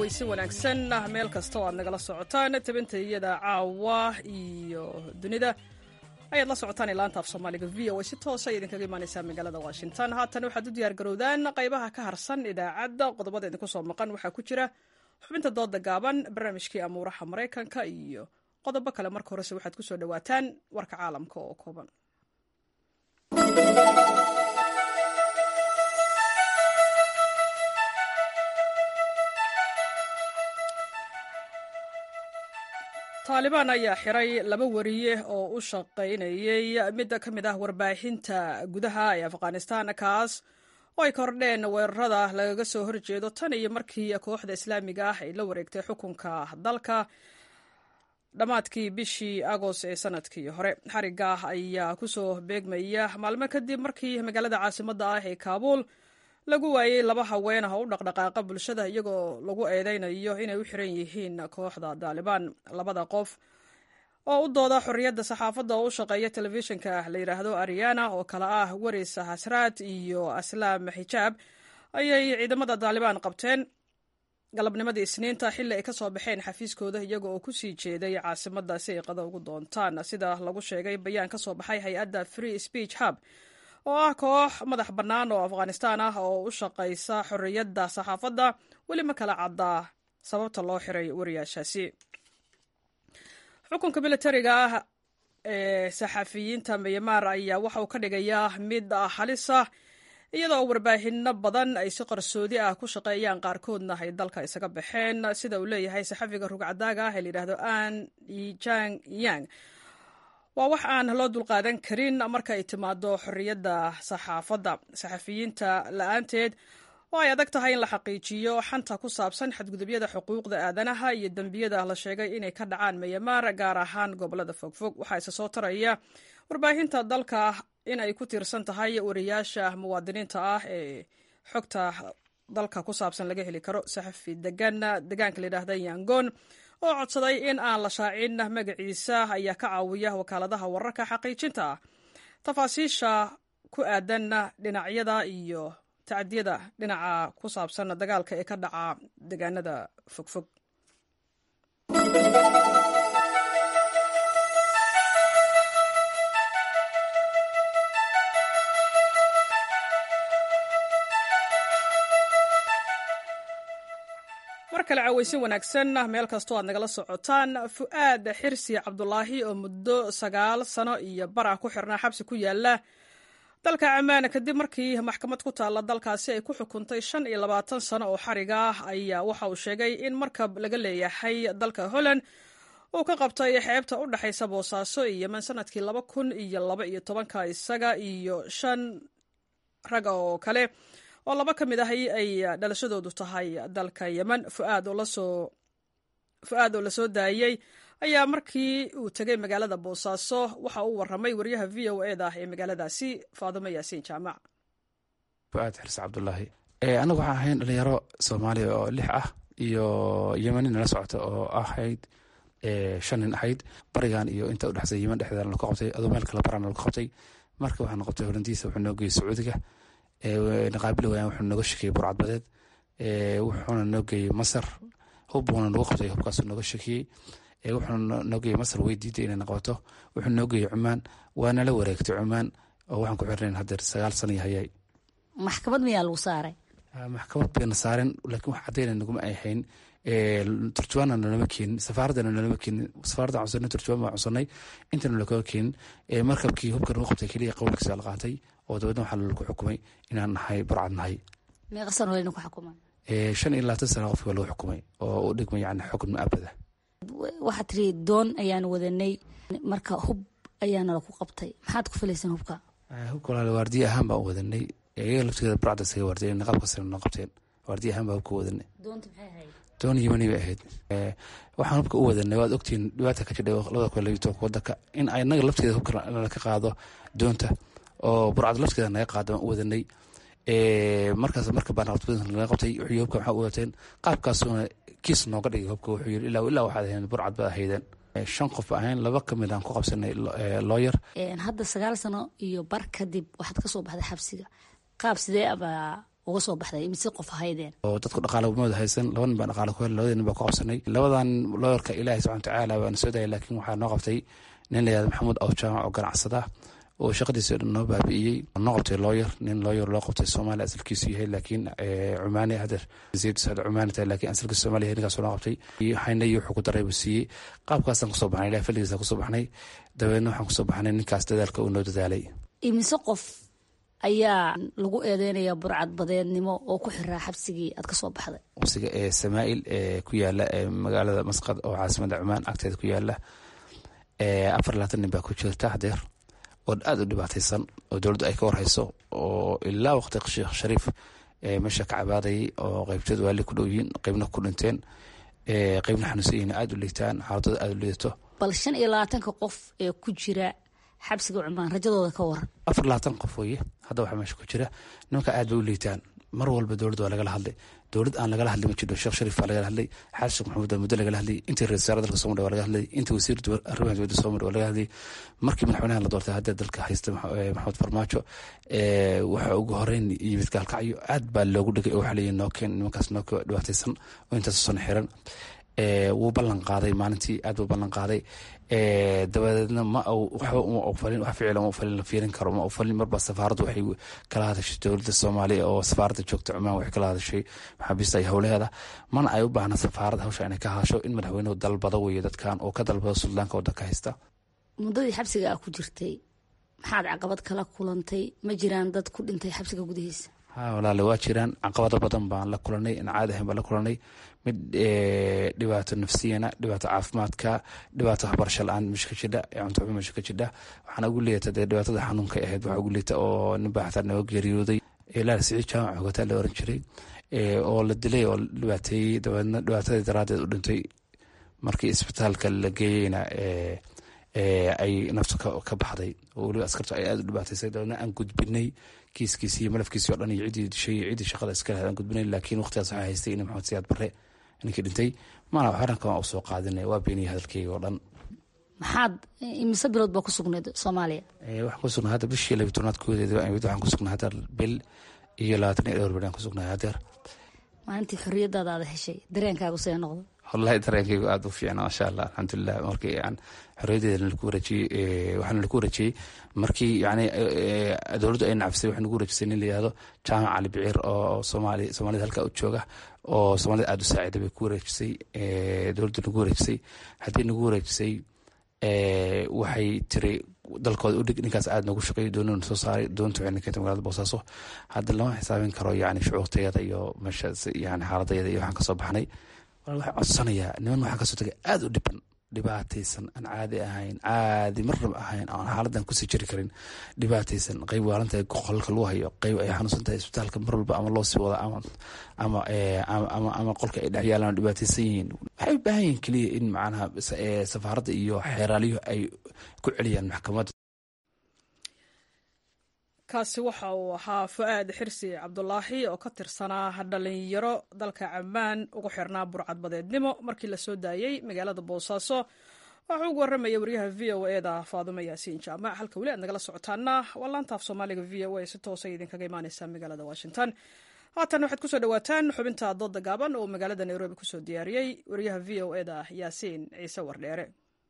S1: cawaysi wanaagsan meel kasta oo aad nagala socotaan tabinta iyada caawa iyo dunida ayaad la socotaan ilaanta af soomaaliga v o a si toosa idinkaga imaaneysaa magaalada washington haatan waxaad u diyaar garowdaan qaybaha ka harsan idaacadda qodobada idinku soo maqan waxaa ku jira xubinta dooda gaaban barnaamijkii amuuraha maraykanka iyo qodobo kale marka horese waxaad ku soo dhowaataan warka caalamka oo kooban taalibaan ayaa xiray laba wariye oo u shaqaynayay mid ka mid ah warbaahinta gudaha ee afghanistan kaas oo ay kordheen weerarada lagaga soo horjeedo tan iyo markii kooxda islaamiga ah ay la wareegtay xukunka dalka dhammaadkii bishii agost ee sanadkii hore xariga ayaa kusoo beegmaya maalmo kadib markii magaalada caasimadda ah ee kaabuul lagu waayey laba haween ah oo u dhaqdhaqaaqa bulshada iyagoo lagu eedeynayo inay u xiran yihiin kooxda daalibaan labada qof oo u dooda xorriyadda saxaafadda oo u shaqeeya telefishinka la yidhaahdo ariana oo kale ah waris hasraad iyo aslaam xijaab ayay ciidamada daalibaan qabteen galabnimadii isniinta xilli ay ka soo baxeen xafiiskooda iyaga oo kusii jeeday caasimadda si ay qado ugu doontaan sida lagu sheegay bayaan ka soo baxay hay-adda free speech hub oo ah koox madax bannaan oo afghanistaan ah oo u shaqaysa xorriyadda saxaafadda weli ma kala caddaa sababta loo xiray wariyaashaasi xukunka militariga ah ee saxafiyiinta myanmar ayaa waxa uu ka dhigayaa mid halisa iyadoo warbaahinno badan ay si qarsoodi ah ku shaqeeyaan qaarkoodna ay dalka isaga baxeen sida uu leeyahay saxafiga rugcadaaga ah ee layidhahdo an jang yang waa wax aan loo dulqaadan karin marka ay timaado xorriyadda saxaafadda saxafiyiinta la-aanteed oo ay adag tahay in la xaqiijiyo xanta ku saabsan xadgudubyada xuquuqda aadanaha iyo dembiyada la sheegay inay ka dhacaan myanmar gaar ahaan gobolada fogfog waxaa isa soo taraya warbaahinta dalka in ay ku tiirsan tahay wariyaasha muwaadiniinta ah ee xogta dalka ku saabsan laga heli karo saxafi degan degaanka layidhaahda yangon oo codsaday in aan la shaacin magaciisa ayaa ka caawiya wakaaladaha wararka xaqiijinta tafaasiisha ku aadan dhinacyada iyo tacdiyada dhinaca ku saabsan dagaalka ee ka dhaca degaanada fogfog mar kale cawaysin wanaagsan meel kastoo aad nagala socotaan fu'aad xirsi cabdulaahi oo muddo sagaal sano iyo bara ku xirnaa xabsi ku yaala dalka camaan kadib markii maxkamad ku taalla dalkaasi ay ku xukuntay shan iyo labaatan sano oo xariga ah ayaa waxa uu sheegay in markab laga leeyahay dalka holland uu ka qabtay xeebta u dhexaysa boosaaso iyo yemen sanadkii laba kun iyo laba iyo tobanka isaga iyo shan rag oo kale oo laba ka mid ahi ay dhalashadoodu tahay dalka yemen fuaad oo la soo daayey ayaa markii uu tegay magaalada boosaaso waxa uu warramay wariyaha v o eda ee magaaladaasi faadimo yaasiin jaamac
S14: fuaad xirse cabdulaahi annagu waxaan ahayn dhalinyaro soomaaliya oo lix ah iyo yemeni nala socota oo ahayd shan nin ahayd barigan iyo inta udhexsa yemen dhexdeeda laku qabtay adoo meel kale barana laku qabtay marka waxaa noqotay holandiisa wuxuu noo geeyey sacuudiga naqaabili wayaan wuxuu nooga shekiyey burcadbadeed wuxuuna noo geeyey masar hub buuna nagu qabtay hubkaasuu nooga shekiyey wuxuuna noo geeyey masar way diiday inay naqabato wuxuu noo geeyey cumaan waa nala wareegtay cumaan oo waxaan ku xirnayn haddeer sagaal sana yahayaay
S15: maxkamad miyaa lagu saaray
S14: maxkamad bayna saaren laakiin wax caddayna naguma ay hayn turjubaanna nalama keenin safaaraddana nalama keenin safaaradda cunsanay turjubaan baan cunsanay intana lakaga keenin markabkii hubka nagu qabtay keliya qowlkiisa la qaatay oo dabeedna waxaa laku xukumay inaan nahay burcad nahay
S15: meeqa sano layna ku xukumay
S14: shan iyo labaatan sana qofki waa lagu xukumay oo u dhigmay yani xukun muabada
S15: waxaad tiri doon ayaanu wadanay marka hub ayaana laku qabtay maxaad ku filaysan hubka
S14: hubka walaal waardiye ahaan baan u wadanay iyaga laftigeeda burcadda isaga waardiye niqaabka sare noo qabteen waardiye ahaan baa hubka wadanay
S15: doonta maxay ahayd
S14: doon yimani bay ahayd waxaan hubka u wadanay waad ogtihiin dhibaata ka jidhay labada kun labiyo tobanka wadanka in inaga lafteeda hubka laka qaado doonta oo burcad lafteeda naga qaado aan u wadanay markaas marka baan naga qabtay wuxuu hubka maxaa u wateen qaabkaasuuna kiis nooga dhigay hubka wuxuu yiri ilaa ilaa waxaad ahayn burcad baad ahaydeen shan qof ahayn laba ka mid aan ku qabsanay looyar
S15: hadda sagaal sano iyo bar kadib waxaad kasoo baxday xabsiga qaab sidee abaa uga soo baxday imise qof ahaydeen
S14: oo dadku dhaqaale umada haysan laba nin baan dhaqaale ku helay labadii nin baa ku qabsanay labadan looyarka ilaahay subxana watacaala baana soo dayay laakiin waxaa noo qabtay nin la yihahdo maxamuud aw jaamac oo ganacsada oo shaqadiisi o dhan noo baabi'iyey noo qabtay looyar nin looyar loo qabtay soomaaliya asalkiisu yahay laakiin cumaani hadeer zayd saad cumaani tahay laakiin asalkiisu soomaaliya yahay ninkaas noo qabtay hayna iyo wuxuu ku daray buu siiyey qaabkaasaan kusoo baxnay ilahay fadligiisa kusoo baxnay dabeedna waxaan kusoo baxnay ninkaas dadaalka uu noo dadaalay
S15: imise qof ayaa lagu eedeynaya burcad badeednimo oo ku xiraa xabsigii aad ka soo baxday
S14: xabsiga ee samaa'il ee ku yaala ee magaalada masqad oo caasimada cumaan agteeda ku yaala afar labaatan nin baa ku jirta hadeer oo aada u dhibaataysan oo dowladdu ay ka warhayso oo ilaa waqti sheekh shariif meesha ka cabaadayay oo qeybteed waali ku dhow yihiin qeybna ku dhinteen qeybna xanuunsan yihiin aada u liitaan xaaladooda aada u liidato
S15: bal shan iyo labaatanka qof ee ku jira xabsiga cumaan rajadooda ka waran
S14: afar labaatan qof weye hadda waxaa meesha ku jira nimanka aad bay u liitaan mar walba dowladda waa lagala hadlay dowlad aan lagala hadlay ma jiro sheekh shariif baa lagala hadlay xasan sheekh maxamuud baa muddo lagala hadlay intii ra-isul wasaare dalka soomaliya waa laga hadlay intii wasiir arrimaha dibadda soomaliya waa laga hadlay markii madaxweynaha la doortay hadda dalka haysta maxamed farmaajo waxa ugu horeyn yimid gaalkacyo aad baa loogu dhegay oo waxaa leeyihin nookeen nimankaas nookee dhibaataysan oo intaas soo xiran wuu ballan qaaday maalintii aad buu ballan qaaday dabadeedna ma waxba uma ofalin wax ficila uma ofalin la fiirin karo ma ofalin marba safaaraddu waxay kala hadashay dowladda soomaaliya oo safaaradda joogta cumaan waxay kala hadashay maxaabiista iyo howlaheeda mana ay u baahna safaarad hawsha inay ka hadasho in madaxweynuhu dalbado weeye dadkan oo ka dalbado suldaanka waddanka haysta
S15: muddadii xabsiga aa ku jirtay maxaad caqabad kala kulantay ma jiraan dad ku dhintay xabsiga gudihiisa
S14: ha walaale waa jiraan caqabado badan baan la kulanay in caadi ahayn baan la kulanay mid dhibaato nafsiyana dhibaato caafimaadka dhibaato waxbarasho la-aan meesha ka jidha cunto xumo meesha ka jidha waxaana ugu liita dee dhibaatada xanuunka ahayd waxaa ugu liita oo nin baa xataa naga geeriyooday ilaal siciid jaamac xogataa la oran jiray oo la dilay oo la dhibaateeyey dabeedna dhibaatadii daraaddeed u dhintay markii isbitaalka la geeyeyna ay naftu ka baxday oo weliba askartu ay aada u dhibaataysay dabeedna aan gudbinay kiiskiisi iyo malafkiisi o dhan iyo ciddii dishay iyo ciddii shaqada iska lahayd aan gudbinay laakiin waqtigaas waxaa haystay in maxamed siyaad barre ninkii dhintay maana waxaran kama u soo qaadinay waa beeniyay hadalkeyga oo dhan
S15: maxaad imise bilood baa ku sugnayd soomaaliya
S14: waxaan ku sugnay hadda bishii labiy tobnaad koodeeda waxaan ku sugnay hadda bil iyo labaatan iyo dhowr bil aan ku sugnay hadeer
S15: maalintii xorriyadaada aada heshay dareenkaagu see noqdo
S14: wallahi dareenkaygu aada u fiicna maasha allah alxamdulilah markii aan xorriyadeeda nalaku wareejiyey waxaa nalaku wareejiyey markii yani dowladdu ay nacfisay waxay nagu wareejisay nin la yihahdo jaamac cali biciir oo soomaali soomaalida halkaa u jooga oo soomaalida aada u saacida bay ku wareejisay dowladdu nagu wareejisay haddii nagu wareejisay waxay tiri dalkooda udhig ninkaas aada noogu shaqeeyo doonina soo saaray doonta waxayna keentay magaalada boosaaso hadda lama xisaabin karo yani shucuurtayada iyo meesha yani xaaladayada iyo waxaan kasoo baxnay waxaan codsanayaa niman waxaa kasoo tagay aada u dhiban dhibaataysan aan caadi ahayn caadi marnaba ahayn aan xaaladan kusii jiri karin dhibaataysan qeyb waalantahay qolka lagu hayo qeyb ay xanuunsan tahay isbitaalka mar walba ama loo sii wada ama ama ama qolka ay dhex yaalaan dhibaataysan yihiin waxay u baahan yihin keliya in macnaha safaaradda iyo xeeraaliyuhu ay ku celiyaan maxkamadda
S1: kaasi waxa uu ahaa fu-aad xirsi cabdulaahi oo ka tirsanaa dhalinyaro dalka camaan ugu xirnaa burcad badeednimo markii la soo daayey magaalada boosaaso waxuu ugu warramaya waryaha v o e da faadumo yaasiin jaamac halka weli aad nagala socotaana waa laantaaf soomaaliga v o e si toosa idinkaga imaaneysaa magaalada washington haatan waxaad kusoo dhawaataan xubinta dooda gaaban oo magaalada nairobi kusoo diyaariyey waryaha v o e da yaasiin ciise wardheere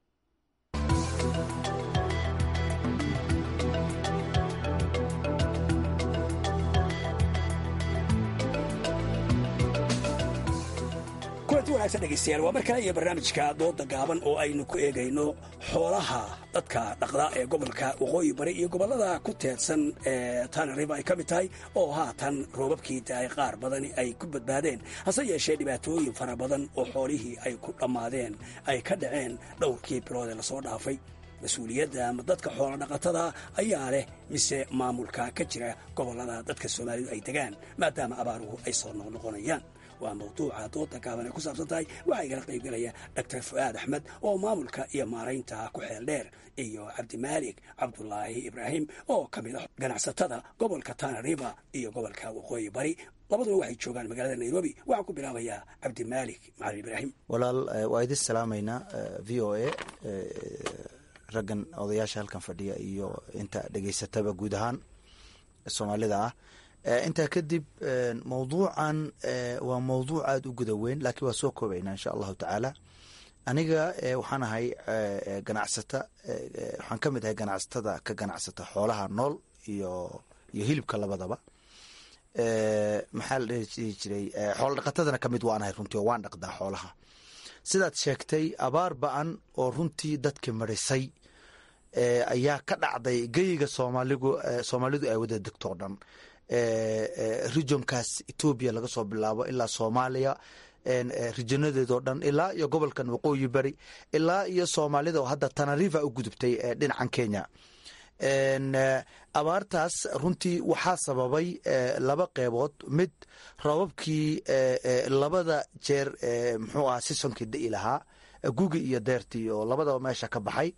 S16: kulanti wanaagsan dhegaystayaal waa mar kale iyo barnaamijka dooda gaaban oo aynu ku eegayno xoolaha dadka dhaqda ee gobolka waqooyi bari iyo gobollada ku teedsan ee tanariba ay ka mid tahay oo haatan roobabkii daay qaar badani ay ku badbaadeen hase yeeshee dhibaatooyin fara badan oo xoolihii ay ku dhammaadeen ay ka dhaceen dhowrkii bilood ee lasoo dhaafay mas-uuliyadda ama dadka xoolo dhaqatada ayaa leh mise maamulka ka jira gobollada dadka soomaalidu ay degaan maadaama abaaruhu ay soo noqnoqonayaan waa mawduuca dooda gaaban ay ku saabsan tahay waxaa igala qaybgalaya doctor fu'aad axmed oo maamulka iyo maaraynta ku xeel dheer iyo cabdimaalik cabdulaahi ibraahim oo ka mid ah ganacsatada gobolka tanariba iyo gobolka waqooyi bari labaduba waxay joogaan magaalada nairobi waxaan ku bilaabayaa cabdimaalik macalin ibraahim
S17: walaal waa idin salaamaynaa v o a raggan odayaasha halkan fadhiya iyo inta dhegaysataba guud ahaan soomaalida ah intaa kadib mawduucan waa mawduuc aada u guda weyn laakiin waa soo koobaynaa insha allahu tacaala aniga waxaan ahay ganacsata waxaan ka mid ahay ganacsatada ka ganacsata xoolaha nool iyo iyo hilibka labadaba maxaa la dhihi jiray xoola dhaqatadana kamid waan ahay runtii oo waan dhaqdaa xoolaha sidaad sheegtay abaar ba-an oo runtii dadki marisay ayaa ka dhacday geyiga soomaaligu soomaalidu ay wada degto o dhan regionkaas etoobiya laga soo bilaabo ilaa soomaaliya rijanadeedoo dhan ilaa iyo gobolkan waqooyi bari ilaa iyo soomaalida oo hadda tanarifa u gudubtay dhinacan kenya abaartaas runtii waxaa sababay laba qeybood mid rababkii labada jeer muxuu aha sisonkii da'i lahaa gugi iyo deertii oo labadaba meesha ka baxay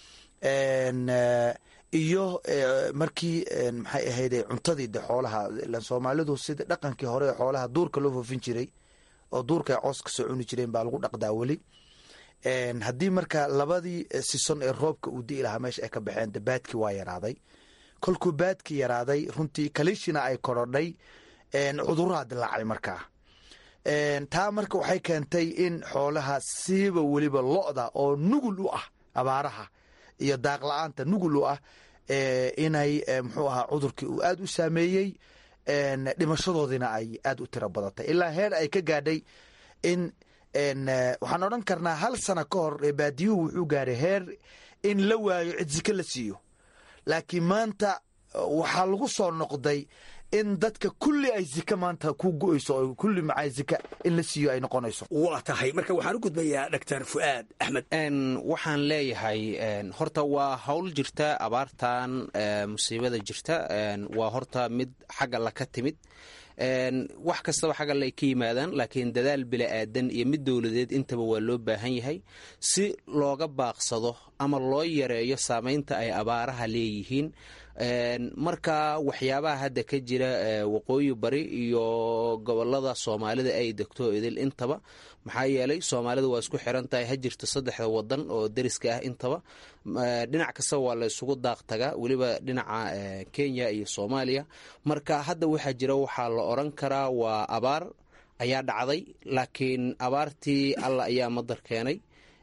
S17: iyo markii maxay ahayde cuntadii de xoolaha soomaalidu sida dhaqankii hore ee xoolaha duurka loo foofin jiray oo duurka ay coos ka soo cuni jireen baa lagu dhaqdaa weli haddii marka labadii sison ee roobka uu di'i lahaa meesha ay ka baxeen de baadkii waa yaraaday kolkuu baadkii yaraaday runtii kalishina ay korodhay cuduraa dilaacay markaa taa marka waxay keentay in xoolaha siiba weliba lo-da oo nugul u ah abaaraha iyo daaq la-aanta nugul u ah inay muxuu ahaa cudurkii uu aada u saameeyey dhimashadoodiina ay aada u tiro badatay ilaa heer ay ka gaadhay in waxaan odhan karnaa hal sana ka hor baadiyuhu wuxuu gaaray heer in la waayo cid zike la siiyo laakiin maanta waxaa lagu soo noqday in dadka kulli ay zike maanta ku go-eyso oo kulli macaa zika in la siiyo ay noqonayso
S16: waa tahay marka waxaan u gudbayaa doctor fu'aad axmed
S18: waxaan leeyahay horta waa howl jirta abaartan musiibada jirta waa horta mid xagga la ka timid wax kastaba xagga lay ka yimaadaan laakiin dadaal bila'aadan iyo mid dowladeed intaba waa loo baahan yahay si looga baaqsado ama loo yareeyo saamaynta ay abaaraha leeyihiin marka waxyaabaha hadda ka jira waqooyi bari iyo gobolada soomaalida ay degto idil intaba maxaa yeelay soomaalida waa isku xiran tahay ha jirto saddexda wadan oo deriska ah intaba dhinac kastaba waa la isugu daaq tagaa weliba dhinaca kenya iyo soomaaliya marka hadda waxaa jira waxaa la oran karaa waa abaar ayaa dhacday laakiin abaartii alla ayaa madar keenay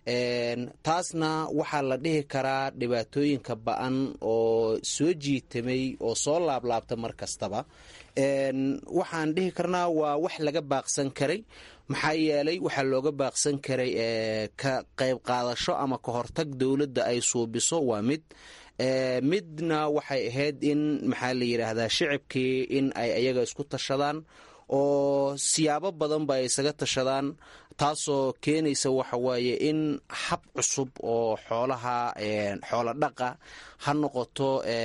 S18: taasna waxaa la dhihi karaa dhibaatooyinka ba-an oo soo jiitamay oo soo laablaabta mar kastaba waxaan dhihi karnaa waa wax laga baaqsan karay maxaa yeelay waxaa looga baaqsan karay ka qayb qaadasho ama ka hortag dowladda ay suubiso waa mid midna waxay ahayd in maxaa la yidhaahdaa shicibkii in ay ayaga isku tashadaan oo siyaabo badan ba ay isaga tashadaan taasoo keenaysa waxa waaye in hab cusub oo xoolaha xoola dhaqa ha noqoto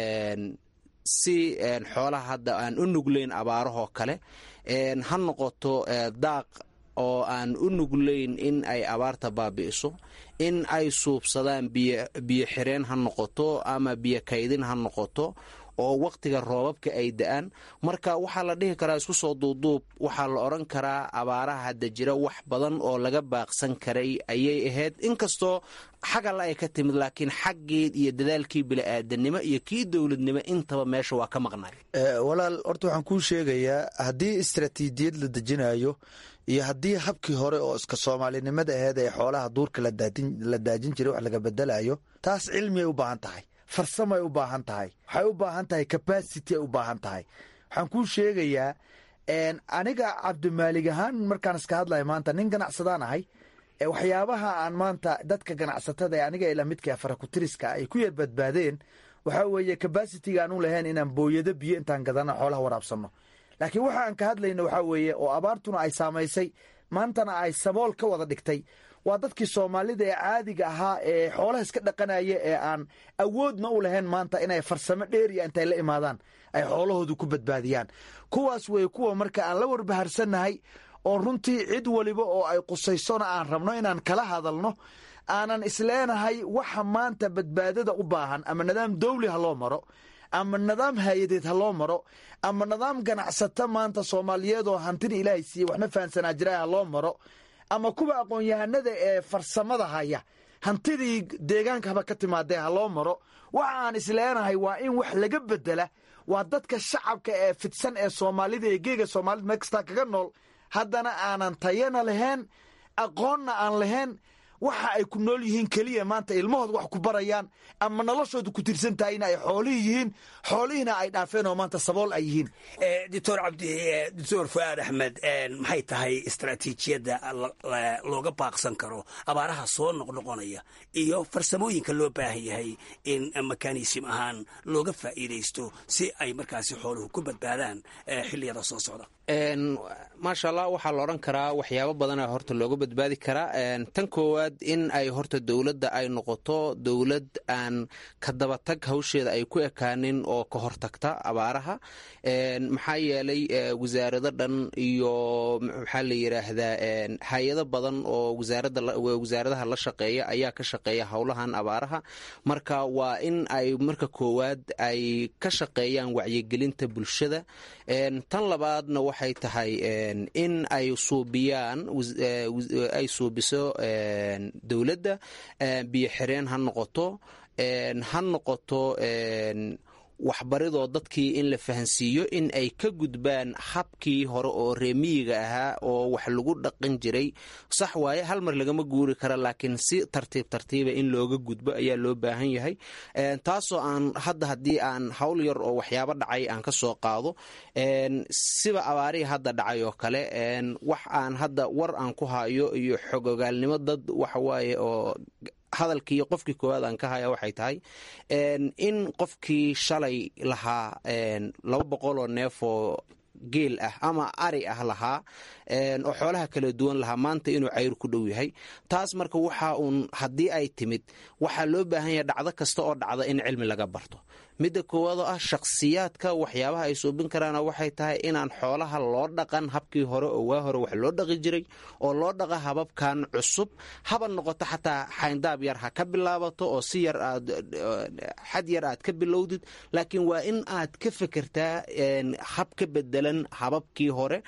S18: si xoolaha hadda aan u nuglayn abaarahoo kale ha noqoto daaq oo aan u nuglayn in ay abaarta baabi'iso in ay suubsadaan biyo xireen ha noqoto ama biyo kaydin ha noqoto oo wakhtiga roobabka ay da-aan marka waxaa la dhihi karaa isku soo duuduub waxaa la odran karaa abaaraha hadda jira wax badan oo laga baaqsan karay ayay ahayd inkastoo xagalla ay ka timid laakiin xaggii iyo dadaalkii bili-aadanimo iyo kii dowladnimo intaba meesha waa ka maqnay
S17: walaal horta waxaan kuu sheegayaa haddii istaraatiijiyad la dejinayo iyo haddii habkii hore oo iska soomaalinimada aheed ee xoolaha duurka la daajin jiray wax laga bedelayo taas cilmiyay u baahan tahay farsamay u baahan tahay waxay u baahan tahay capacity ay u baahan tahay waxaan kuu sheegayaa aniga cabdimaalig ahaan markaan iska hadlaya maanta nin ganacsadaan ahay waxyaabaha aan maanta dadka ganacsatada ee aniga ila midka farakutiriska ay ku yar badbaadeen waxaa weeye capacitiga aan u lahayn inaan booyado biyo intaan gadana xoolaha waraabsanno laakiin waxa aan ka hadlayno waxaa weeye oo abaartuna ay saamaysay maantana ay sabool ka wada dhigtay waa dadkii soomaalida ee caadiga ahaa ee xoolaha iska dhaqanaya ee aan awoodna u lahayn maanta inay farsamo dheeriya intay la imaadaan ay xoolahoodu ku badbaadiyaan kuwaas wey kuwa marka aan la warbaharsannahay oo runtii cid waliba oo ay qusaysona aan rabno inaan kala hadalno aanan isleenahay waxa maanta badbaadada u baahan ama nidaam dawli ha loo maro ama nidaam hay-adeed ha loo maro ama nidaam ganacsato maanta soomaaliyeed oo hantida ilaahay siiye waxna fahansanaa jira ha loo maro ama kuwa aqoon-yahanada ee farsamada haya hantidii deegaanka haba ka timaadee ha loo maro waxa aan isleenahay waa in wax laga bedela waa dadka shacabka ee fidsan ee soomaalida ee geega soomaalida meel kastaa kaga nool haddana aanan tayana lahayn aqoonna aan lahayn waxa ay ku nool yihiin keliya maanta ilmahooda wax ku barayaan ama noloshooda ku tirsan tahay in ay xoolihii yihiin xoolihiina ay dhaafeen oo maanta sabool ay yihiin
S16: doctor cabdi doctor fuaad axmed maxay tahay istaraatiijiyadda looga baaqsan karo abaaraha soo noqnoqonaya iyo farsamooyinka loo baahan yahay in mekanism ahaan looga faa'iidaysto si ay markaasi xooluhu ku badbaadaan xilliyada soo socda
S18: maasha allah waxaa la odhan karaa waxyaabo badana horta looga badbaadi karaa tan koowaad in ay horta dowladda ay noqoto dowlad aan ka dabatag hawsheeda ay ku ekaanin oo ka hortagta abaaraha maxaa yeelay wasaarado dhan iyo maxaa la yidhaahdaa hay-ado badan oo wasaaradaha la shaqeeya ayaa ka shaqeeya howlahan abaaraha marka waa in ay marka koowaad ay ka shaqeeyaan wacyigelinta bulshada tan labaadna waxay tahay in ay suubiyaan ay suubiso dowladda biyo xireen ha noqoto ha noqoto waxbaridoo dadkii in la fahansiiyo in ay ka gudbaan habkii hore oo reemiyiga ahaa oo wax lagu dhaqan jiray sax waaye hal mar lagama guuri kara laakiin si tartiib tartiiba in looga gudbo ayaa loo baahan yahay taasoo aan hadda haddii aan hawl yar oo waxyaabo dhacay aan ka soo qaado siba abaarihii hadda dhacay oo kale wax aan hadda war aan ku hayo iyo xogogaalnimo dad waxawaaye oo hadalkii qofkii koowaad aan ka haya waxay tahay in qofkii shalay lahaa laba boqol oo neef oo geel ah ama ari ah lahaa oo xoolaha kala duwan lahaa maanta inuu cayr ku dhow yahay taas marka waxa uun haddii ay timid waxaa loo baahan yahay dhacdo kasta oo dhacda in cilmi laga barto midda koowaad oo ah shakhsiyaadka waxyaabaha ay suubin karaana waxay tahay inaan xoolaha loo dhaqan habkii hore oo waa hore wax loo dhaqi jiray oo loo dhaqa hababkan cusub haba noqoto xataa xayndaab yar ha ka bilaabato oo si yar aad xad yar aad ka bilowdid laakiin waa in aad ka fekertaa hab ka bedelan hababkii hore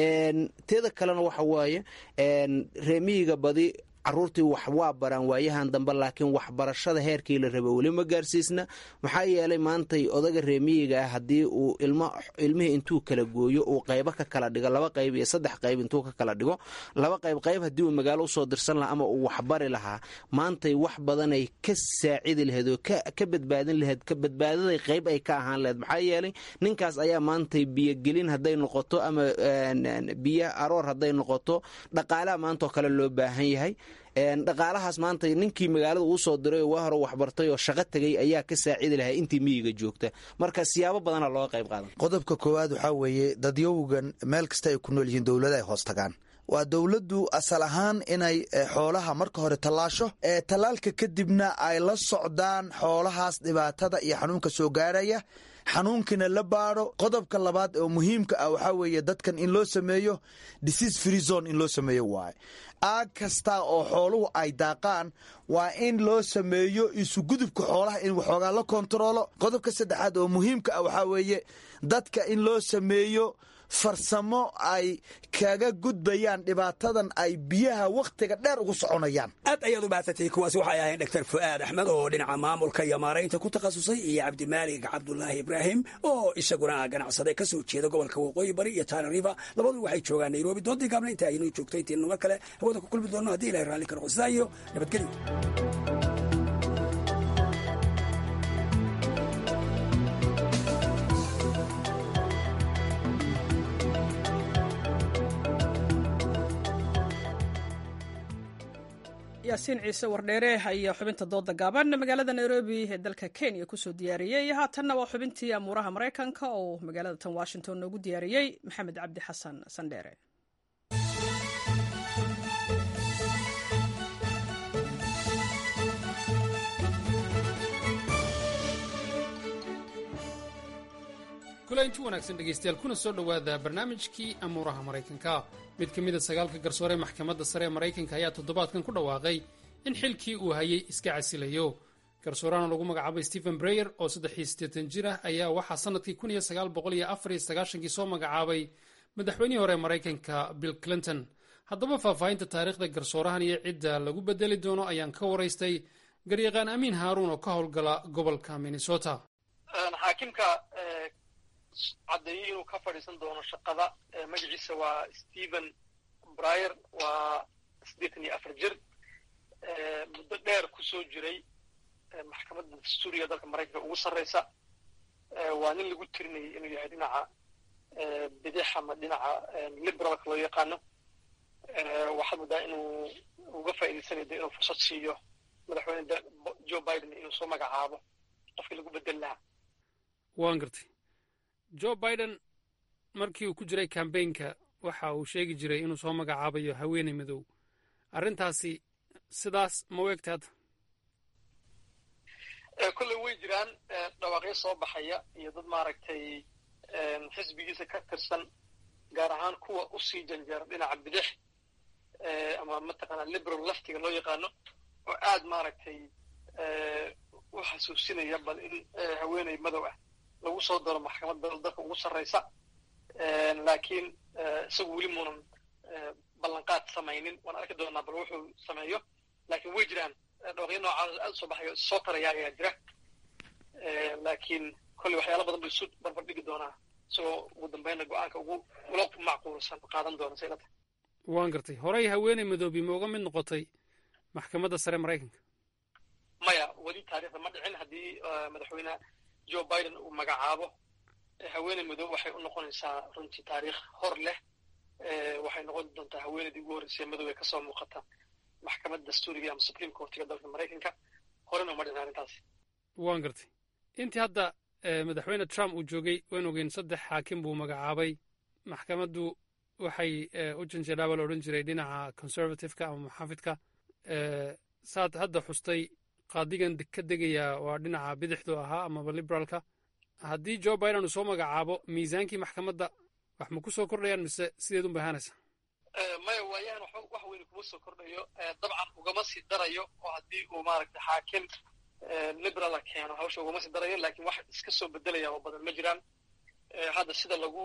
S18: teeda kalena waxa waaye reemiyiga badi caruurtii wax waa baraan waayahan dambe laakiin waxbarashada heerkii la raba weli ma gaarsiisna maxaa yeelay maantay odaga reemiyiga ah haddii uu ilmihii intuu kala gooyo uu qaybo ka kala dhigo laba qayb iyo saddex qayb intuu ka kala dhigo laba qayb qayb haddii uu magaalo usoo dirsan lahaa ama uu waxbari lahaa maantay wax badanay ka saacidi laheyd oo ka badbaadin laheyd ka badbaadaday qayb ay ka ahaan laheyd maxaa yeelay ninkaas ayaa maantay biyogelin hadday noqoto ama biyo aroor hadday noqoto dhaqaalaha maantaoo kale loo baahan yahay dhaqaalahaas maanta ninkii magaalada uu soo diray oo waa hore waxbartay oo shaqo tegay ayaa ka saacidi lahaa intii miyiga joogta marka siyaabo badana looga qayb qaadan
S17: qodobka koowaad waxaa weeye dadyowgan meel kasta ay ku nool yihiin dowlada ay hoos tagaan waa dowladdu asal ahaan inay xoolaha marka hore tallaasho ee tallaalka kadibna ay la socdaan xoolahaas dhibaatada iyo xanuunka soo gaaraya xanuunkiina la baadho qodobka labaad oo muhiimka ah waxaa weeye dadkan in loo sameeyo disease free zone in loo sameeyo waaye aag kasta oo xooluhu ay daaqaan waa in loo sameeyo isugudubka xoolaha in waxoogaa la kontaroolo qodobka saddexaad oo muhiimka ah waxaa weeye dadka in loo sameeyo farsamo ay kaga gudbayaan dhibaatadan ay biyaha wakhtiga dheer ugu soconayaan
S16: aad ayaad u mahadsantay kuwaasi waxay ahayn dr fu'aad axmed oo dhinaca maamulka iyo maaraynta ku takhasusay iyo cabdimaalig cabdulaahi ibraahim oo isaguna ganacsade ka soo jeeda gobolka waqooyi bari iyo tana river labadu waxay joogaan nairobi doodii gaabna inta aynuu joogto intiinu mar kale hawada ku kulmi doonno haddii ilahay raalli ka noqo sidaa iyo nabadgelyo
S1: yaasiin ciise wardheere ayaa xubinta dooda gaaban magaalada nairobi ee dalka kenya kusoo diyaariyey haatanna waa xubintii amuuraha maraykanka oo magaalada tan washington noogu diyaariyey maxamed cabdi xasan sandheere
S19: kulanti wanaagsan dhegaystayaal kuna soo dhowaada barnaamijkii amuuraha maraykanka mid ka mida sagaalka garsoore maxkamadda sare ee maraykanka ayaa toddobaadkan ku dhawaaqay in xilkii uu hayay iska casilayo garsoorahana lagu magacaabay stephen breyer oo saddexiyo siddeetan jir ah ayaa waxaa sannadkii kun iyo sagaal boqol iyo afar iyo sagaashankii soo magacaabay madaxweynihii hore ee maraykanka bill clinton haddaba faahfaahinta taariikhda garsoorahan iyo cidda lagu bedeli doono ayaan ka waraystay garyaqaan amiin haaruun oo ka howlgala gobolka minnesota
S3: xaakimka caddeeyey inuu ka fadhiisan doono shaqada magaciisa waa stephen bryer waa siddeetan iyo afar jir muddo dheer ku soo jiray maxkamadda dastuuriga dalka maraykanka ugu sarreysa waa nin lagu tirinayay inuu yahay dhinaca bidix ama dhinaca liberalka loo yaqaano waxaad moodaa inuu uga faa'iidaysanayo de inuu fursad siiyo madaxweyne joe biden inuu soo magacaabo qofkii lagu bedeli lahaa
S19: waan gartay joe biden markii uu ku jiray kambaynka waxa uu sheegi jiray inuu soo magacaabayo haweeney madow arrintaasi sidaas ma u egta hadda
S3: kolley way jiraan dhawaaqyo soo baxaya iyo dad maaragtay xisbigiisa ka tirsan gaar ahaan kuwa usii janjeera dhinaca bidix ama mataqaana liberal leftiga loo yaqaano oo aad maaragtay u xasuusinaya bal in haweeney madow ah lagu soo daro maxkamadda dalka ugu sarreysa laakiin isagu weli muunan ballanqaad samaynin waan arki doonaa bal wuxuu sameeyo laakiin way jiraan dhawaqyo noocaas aad usoo baxayo soo taraya ayaa jira laakiin kolley waxyaala badan buu isu barbar dhigi doonaa isagoo ugu dambeynna go-aanka ugu ula macquulsan qaadan doona say ilata
S19: waan gartay horey haweeney madoobi ma uga mid noqotay maxkamadda sare maraykanka
S3: maya weli taariikhda ma dhicin haddii madaxweyne joe biden uu magacaabo haweeney madow waxay u noqonaysaa runtii taariikh hor leh waxay noqon doontaa haweeneydii ugu horreysay madow ee kasoo muuqata maxkamadda dastuuriga ama supreme courtiga dalka maraykanka horena uma dhicin arrintaasi
S19: waan gartay intii hadda madaxweyne trump uu joogay waan ogeyn saddex xaakim buu magacaabay maxkamaddu waxay u janjeedhaaba la odhan jiray dhinaca conservativeka ama muxaafidka saad hadda xustay qaadigan ka degayaa waa dhinaca bidixdu ahaa amaba liberaalka haddii joe biden uu soo magacaabo miisaankii maxkamadda wax ma ku soo kordhayaan mise sideed un bay ahaanaysa
S3: maya waayahan wax weyne kuma soo kordhayo dabcan ugama sii darayo oo haddii uu maaragtay xaakim liberala keeno hawsha ugama sii darayo laakiin wax iska soo bedelaya oo badan ma jiraan hadda sida lagu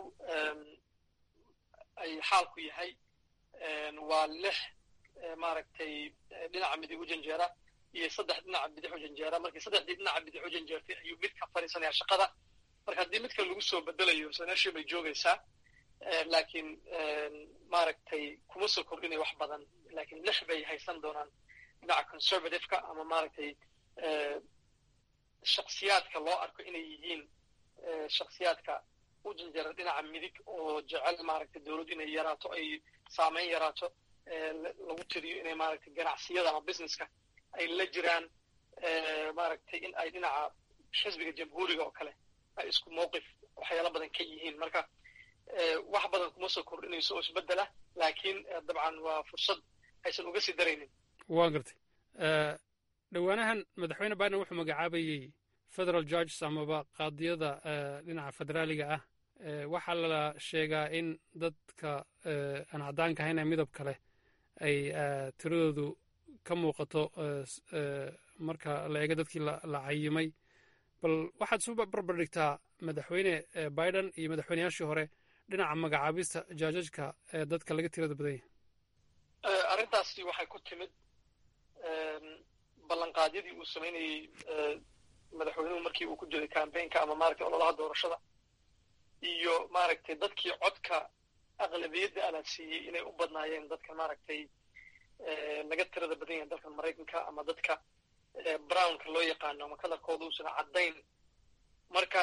S3: ay xaalku yahay waa lix maaragtay dhinaca midig u janjeera iyo saddex dhinaca bidix u janjeera markii saddexdii dhinaca bidix u janjeertay ayuu mid ka fadhiisanaya shaqada marka haddii midka lagu soo bedelayo sanashii bay joogaysaa laakiin maaragtay kuma soo kordhinay wax badan laakiin lix bay haysan doonaan dhinaca conservativeka ama maaragtay shaksiyaadka loo arko inay yihiin shaksiyaadka u janjeera dhinaca midig oo jecel maaragtay dowladdu inay yaraato ay saameyn yaraato lagu tiriyo inay maaragtay ganacsiyada ama businesska ay la jiraan maaragtay in ay dhinaca xisbiga jamhuuriga oo kale ay isku mowqif waxyaala badan ka yihiin marka wax badan kuma soo kordhinayso oo isbedela laakiin dabcan waa fursad aysan uga sii daraynin
S19: waan gartay dhowaanahan madaxweyne biden wuxuu magacaabayey federal judges amaba qaadiyada dhinaca federaaliga ah waxaa la sheegaa in dadka aan caddaanka ahayn ee midab kale ay tiradoodu ka muuqato marka la eego dadkii la cayimay bal waxaad isu barbar dhigtaa madaxweyne biden iyo madaxweyneyaashii hore dhinaca magacaabista jaajajka ee dadka laga tirada badan yahay
S3: arrintaasi waxay ku timid ballanqaadyadii uu samaynayey madaxweynuhu markii uu ku jiray cambaynka ama maaragtay ololaha doorashada iyo maaragtay dadkii codka aqlabiyadda ala siiyey inay u badnaayeen dadka maaragtay laga tirada badan yahay dalkan maraykanka ama dadka brownka loo yaqaano ama kalarkooda uusan caddayn marka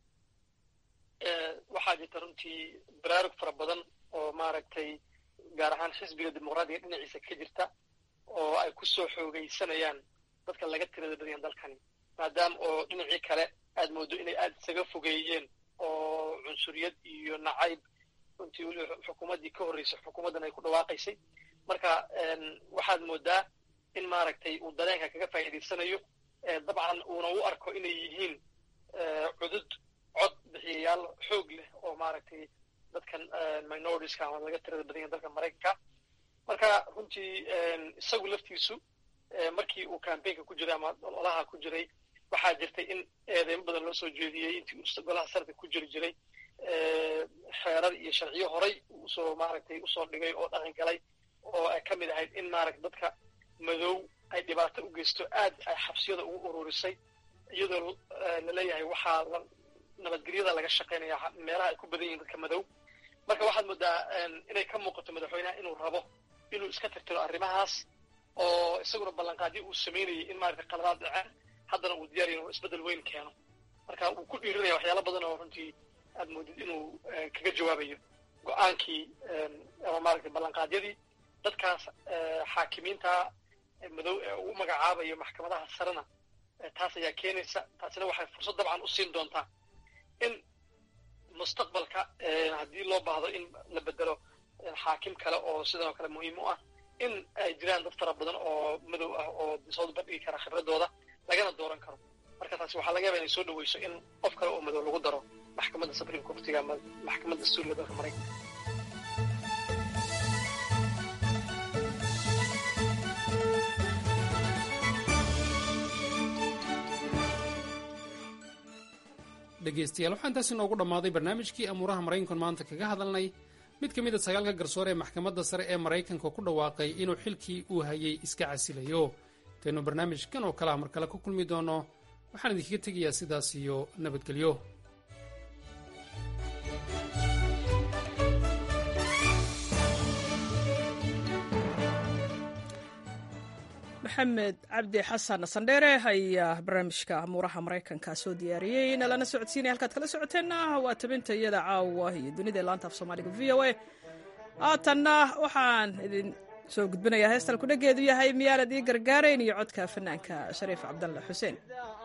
S3: waxaa jirta runtii baraarug fara badan oo maaragtay gaar ahaan xisbiga dimuqraadiga dhinaciisa ka jirta oo ay ku soo xoogaysanayaan dadka laga tirada badan yahay dalkani maadaama oo dhinacii kale aad moodo inay aad isaga fogeeyeen oo cunsuriyad iyo nacayb runtii weli xukuumaddii ka horreysay xukuumaddan ay ku dhawaaqaysay marka waxaad moodaa in maaragtay uu dareenka kaga faa'iidaysanayo dabcan uuna u arko inay yihiin cudud cod bixiyayaal xoog leh oo maaragtay dadkan minoritiska ama laga tirada badan yahay dalka maraykanka marka runtii isagu laftiisu markii uu cambaynka ku jiray ama ololaha ku jiray waxaa jirtay in eedeymo badan loo soo jeediyey intii uu golaha sarka ku jiri jiray xeerar iyo sharciyo horay usoo maaragtay usoo dhigay oo dhaqan galay oo ay ka mid ahayd in maaragta dadka madow ay dhibaato u geysto aad ay xabsiyada ugu ururisay iyadoo laleeyahay waxaa nabadgelyada laga shaqaynaya meelaha ay ku badan yihiin dadka madow marka waxaad moodaa inay ka muuqato madaxweynaha inuu rabo inuu iska tirtiro arrimahaas oo isaguna ballanqaadyo uu samaynayay in maaragta qaladaad dhaceen haddana uu diyaar inuu isbeddel weyn keeno marka wuu ku dhiirinaya waxyaala badan oo runtii aad moodid inuu kaga jawaabayo go-aankii ama maaragtay ballanqaadyadii dadkaas xaakimiinta madow ee uu magacaabayo maxkamadaha sarena taas ayaa keenaysa taasina waxay fursad dabcan u siin doontaa in mustaqbalka haddii loo baahdo in la bedelo xaakim kale oo sidoo kale muhiim u ah in ay jiraan dad fara badan oo madow ah oo soo bandhigi kara khibradooda lagana dooran karo marka taasi waxaa laga yaba inay soo dhaweyso in qof kale oo madow lagu daro maxkamadda supreme courtiga ama maxkamadda dastuuriga dalka maraykanka
S19: dhegaystayaal waxaa intaas inoogu dhammaaday barnaamijkii amuuraha maraykankan maanta kaga hadalnay mid ka mid a sagaalka garsoore ee maxkamadda sare ee maraykanka ku dhawaaqay inuu xilkii uu hayay iska casilayo intaynu barnaamijkan oo kalea mar kale ku kulmi doono waxaan idinkaga tegayaa sidaas iyo nabadgelyo
S1: maxamed cabdi xasan sandheere ayaa barnaamijka amuuraha maraykanka soo diyaariyey nalana socodsiinaya halkaad kala socoteenna waa tabinta iyada caawa iyo dunida laanta af soomaaliga v o a haatanna waxaan idin soo gudbinayaa heestan kudhageedu yahay miyaanad ii gargaarayn iyo codka fanaanka shariif cabdalle xuseen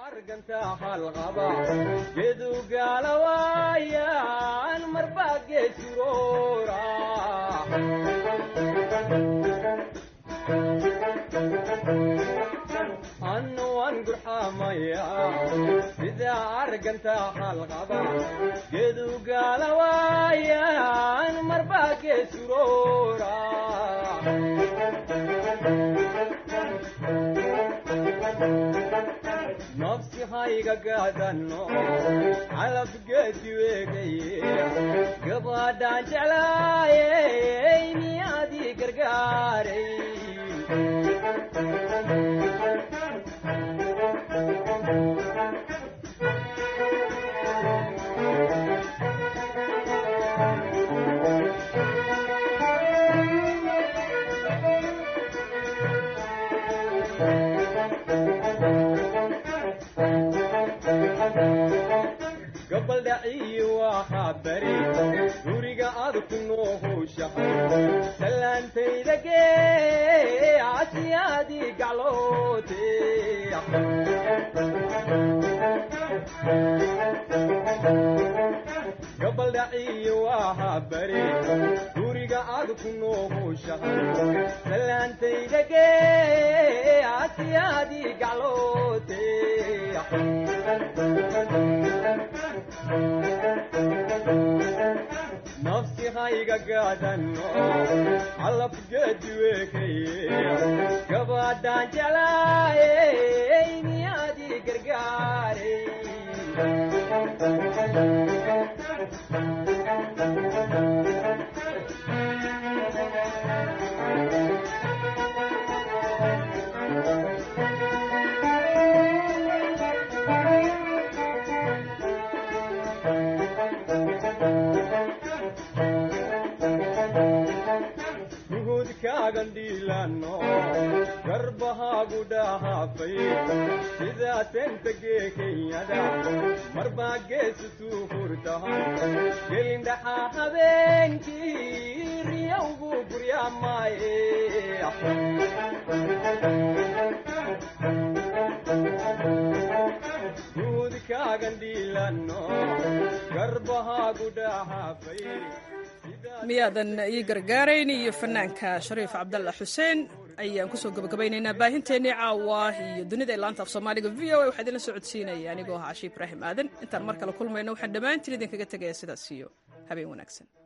S20: annuwan gurxamaya sida arganta halqaba gedu gaalawaayan marba geesuroora nafsi hayga gaadanno calab geedi weegaye gabadhaan jeclaayey miyaadii gargaaray gabaldhaciyi waxaa bari guriga aad ku noohowshahay salaantayda gee casiyaadii gacloote gabaldhaciyi waxaa bari guriga aad ku noohowshahay salaantayda gee casiyaadii gacloote nafsi hayga gaadanno calab geedi weekaye gabadhaan jeclaayey miyaadii gargaaray gandhiilano garbahaagu dhahaafay sidaa tentagee kenyada marbaa geesutuu hurtahan gelindhaxaa habeenkii riyawgu guryaamaaye guudkaagandhiilano garbahaagu dhahaafay
S1: miyaadan ii gargaarayn iyo fanaanka shariif cabdalle xuseen ayaan kusoo gabagabaynaynaa baahinteennii caawa iyo dunida ilaanta af soomaaliga v o a waxaa idinla socodsiinaya anigoo ah cashi ibraahim aadan intaan mar kale kulmayno waxaan dhammaantiin idinkaga tegaya sidaas iyo habeen wanaagsan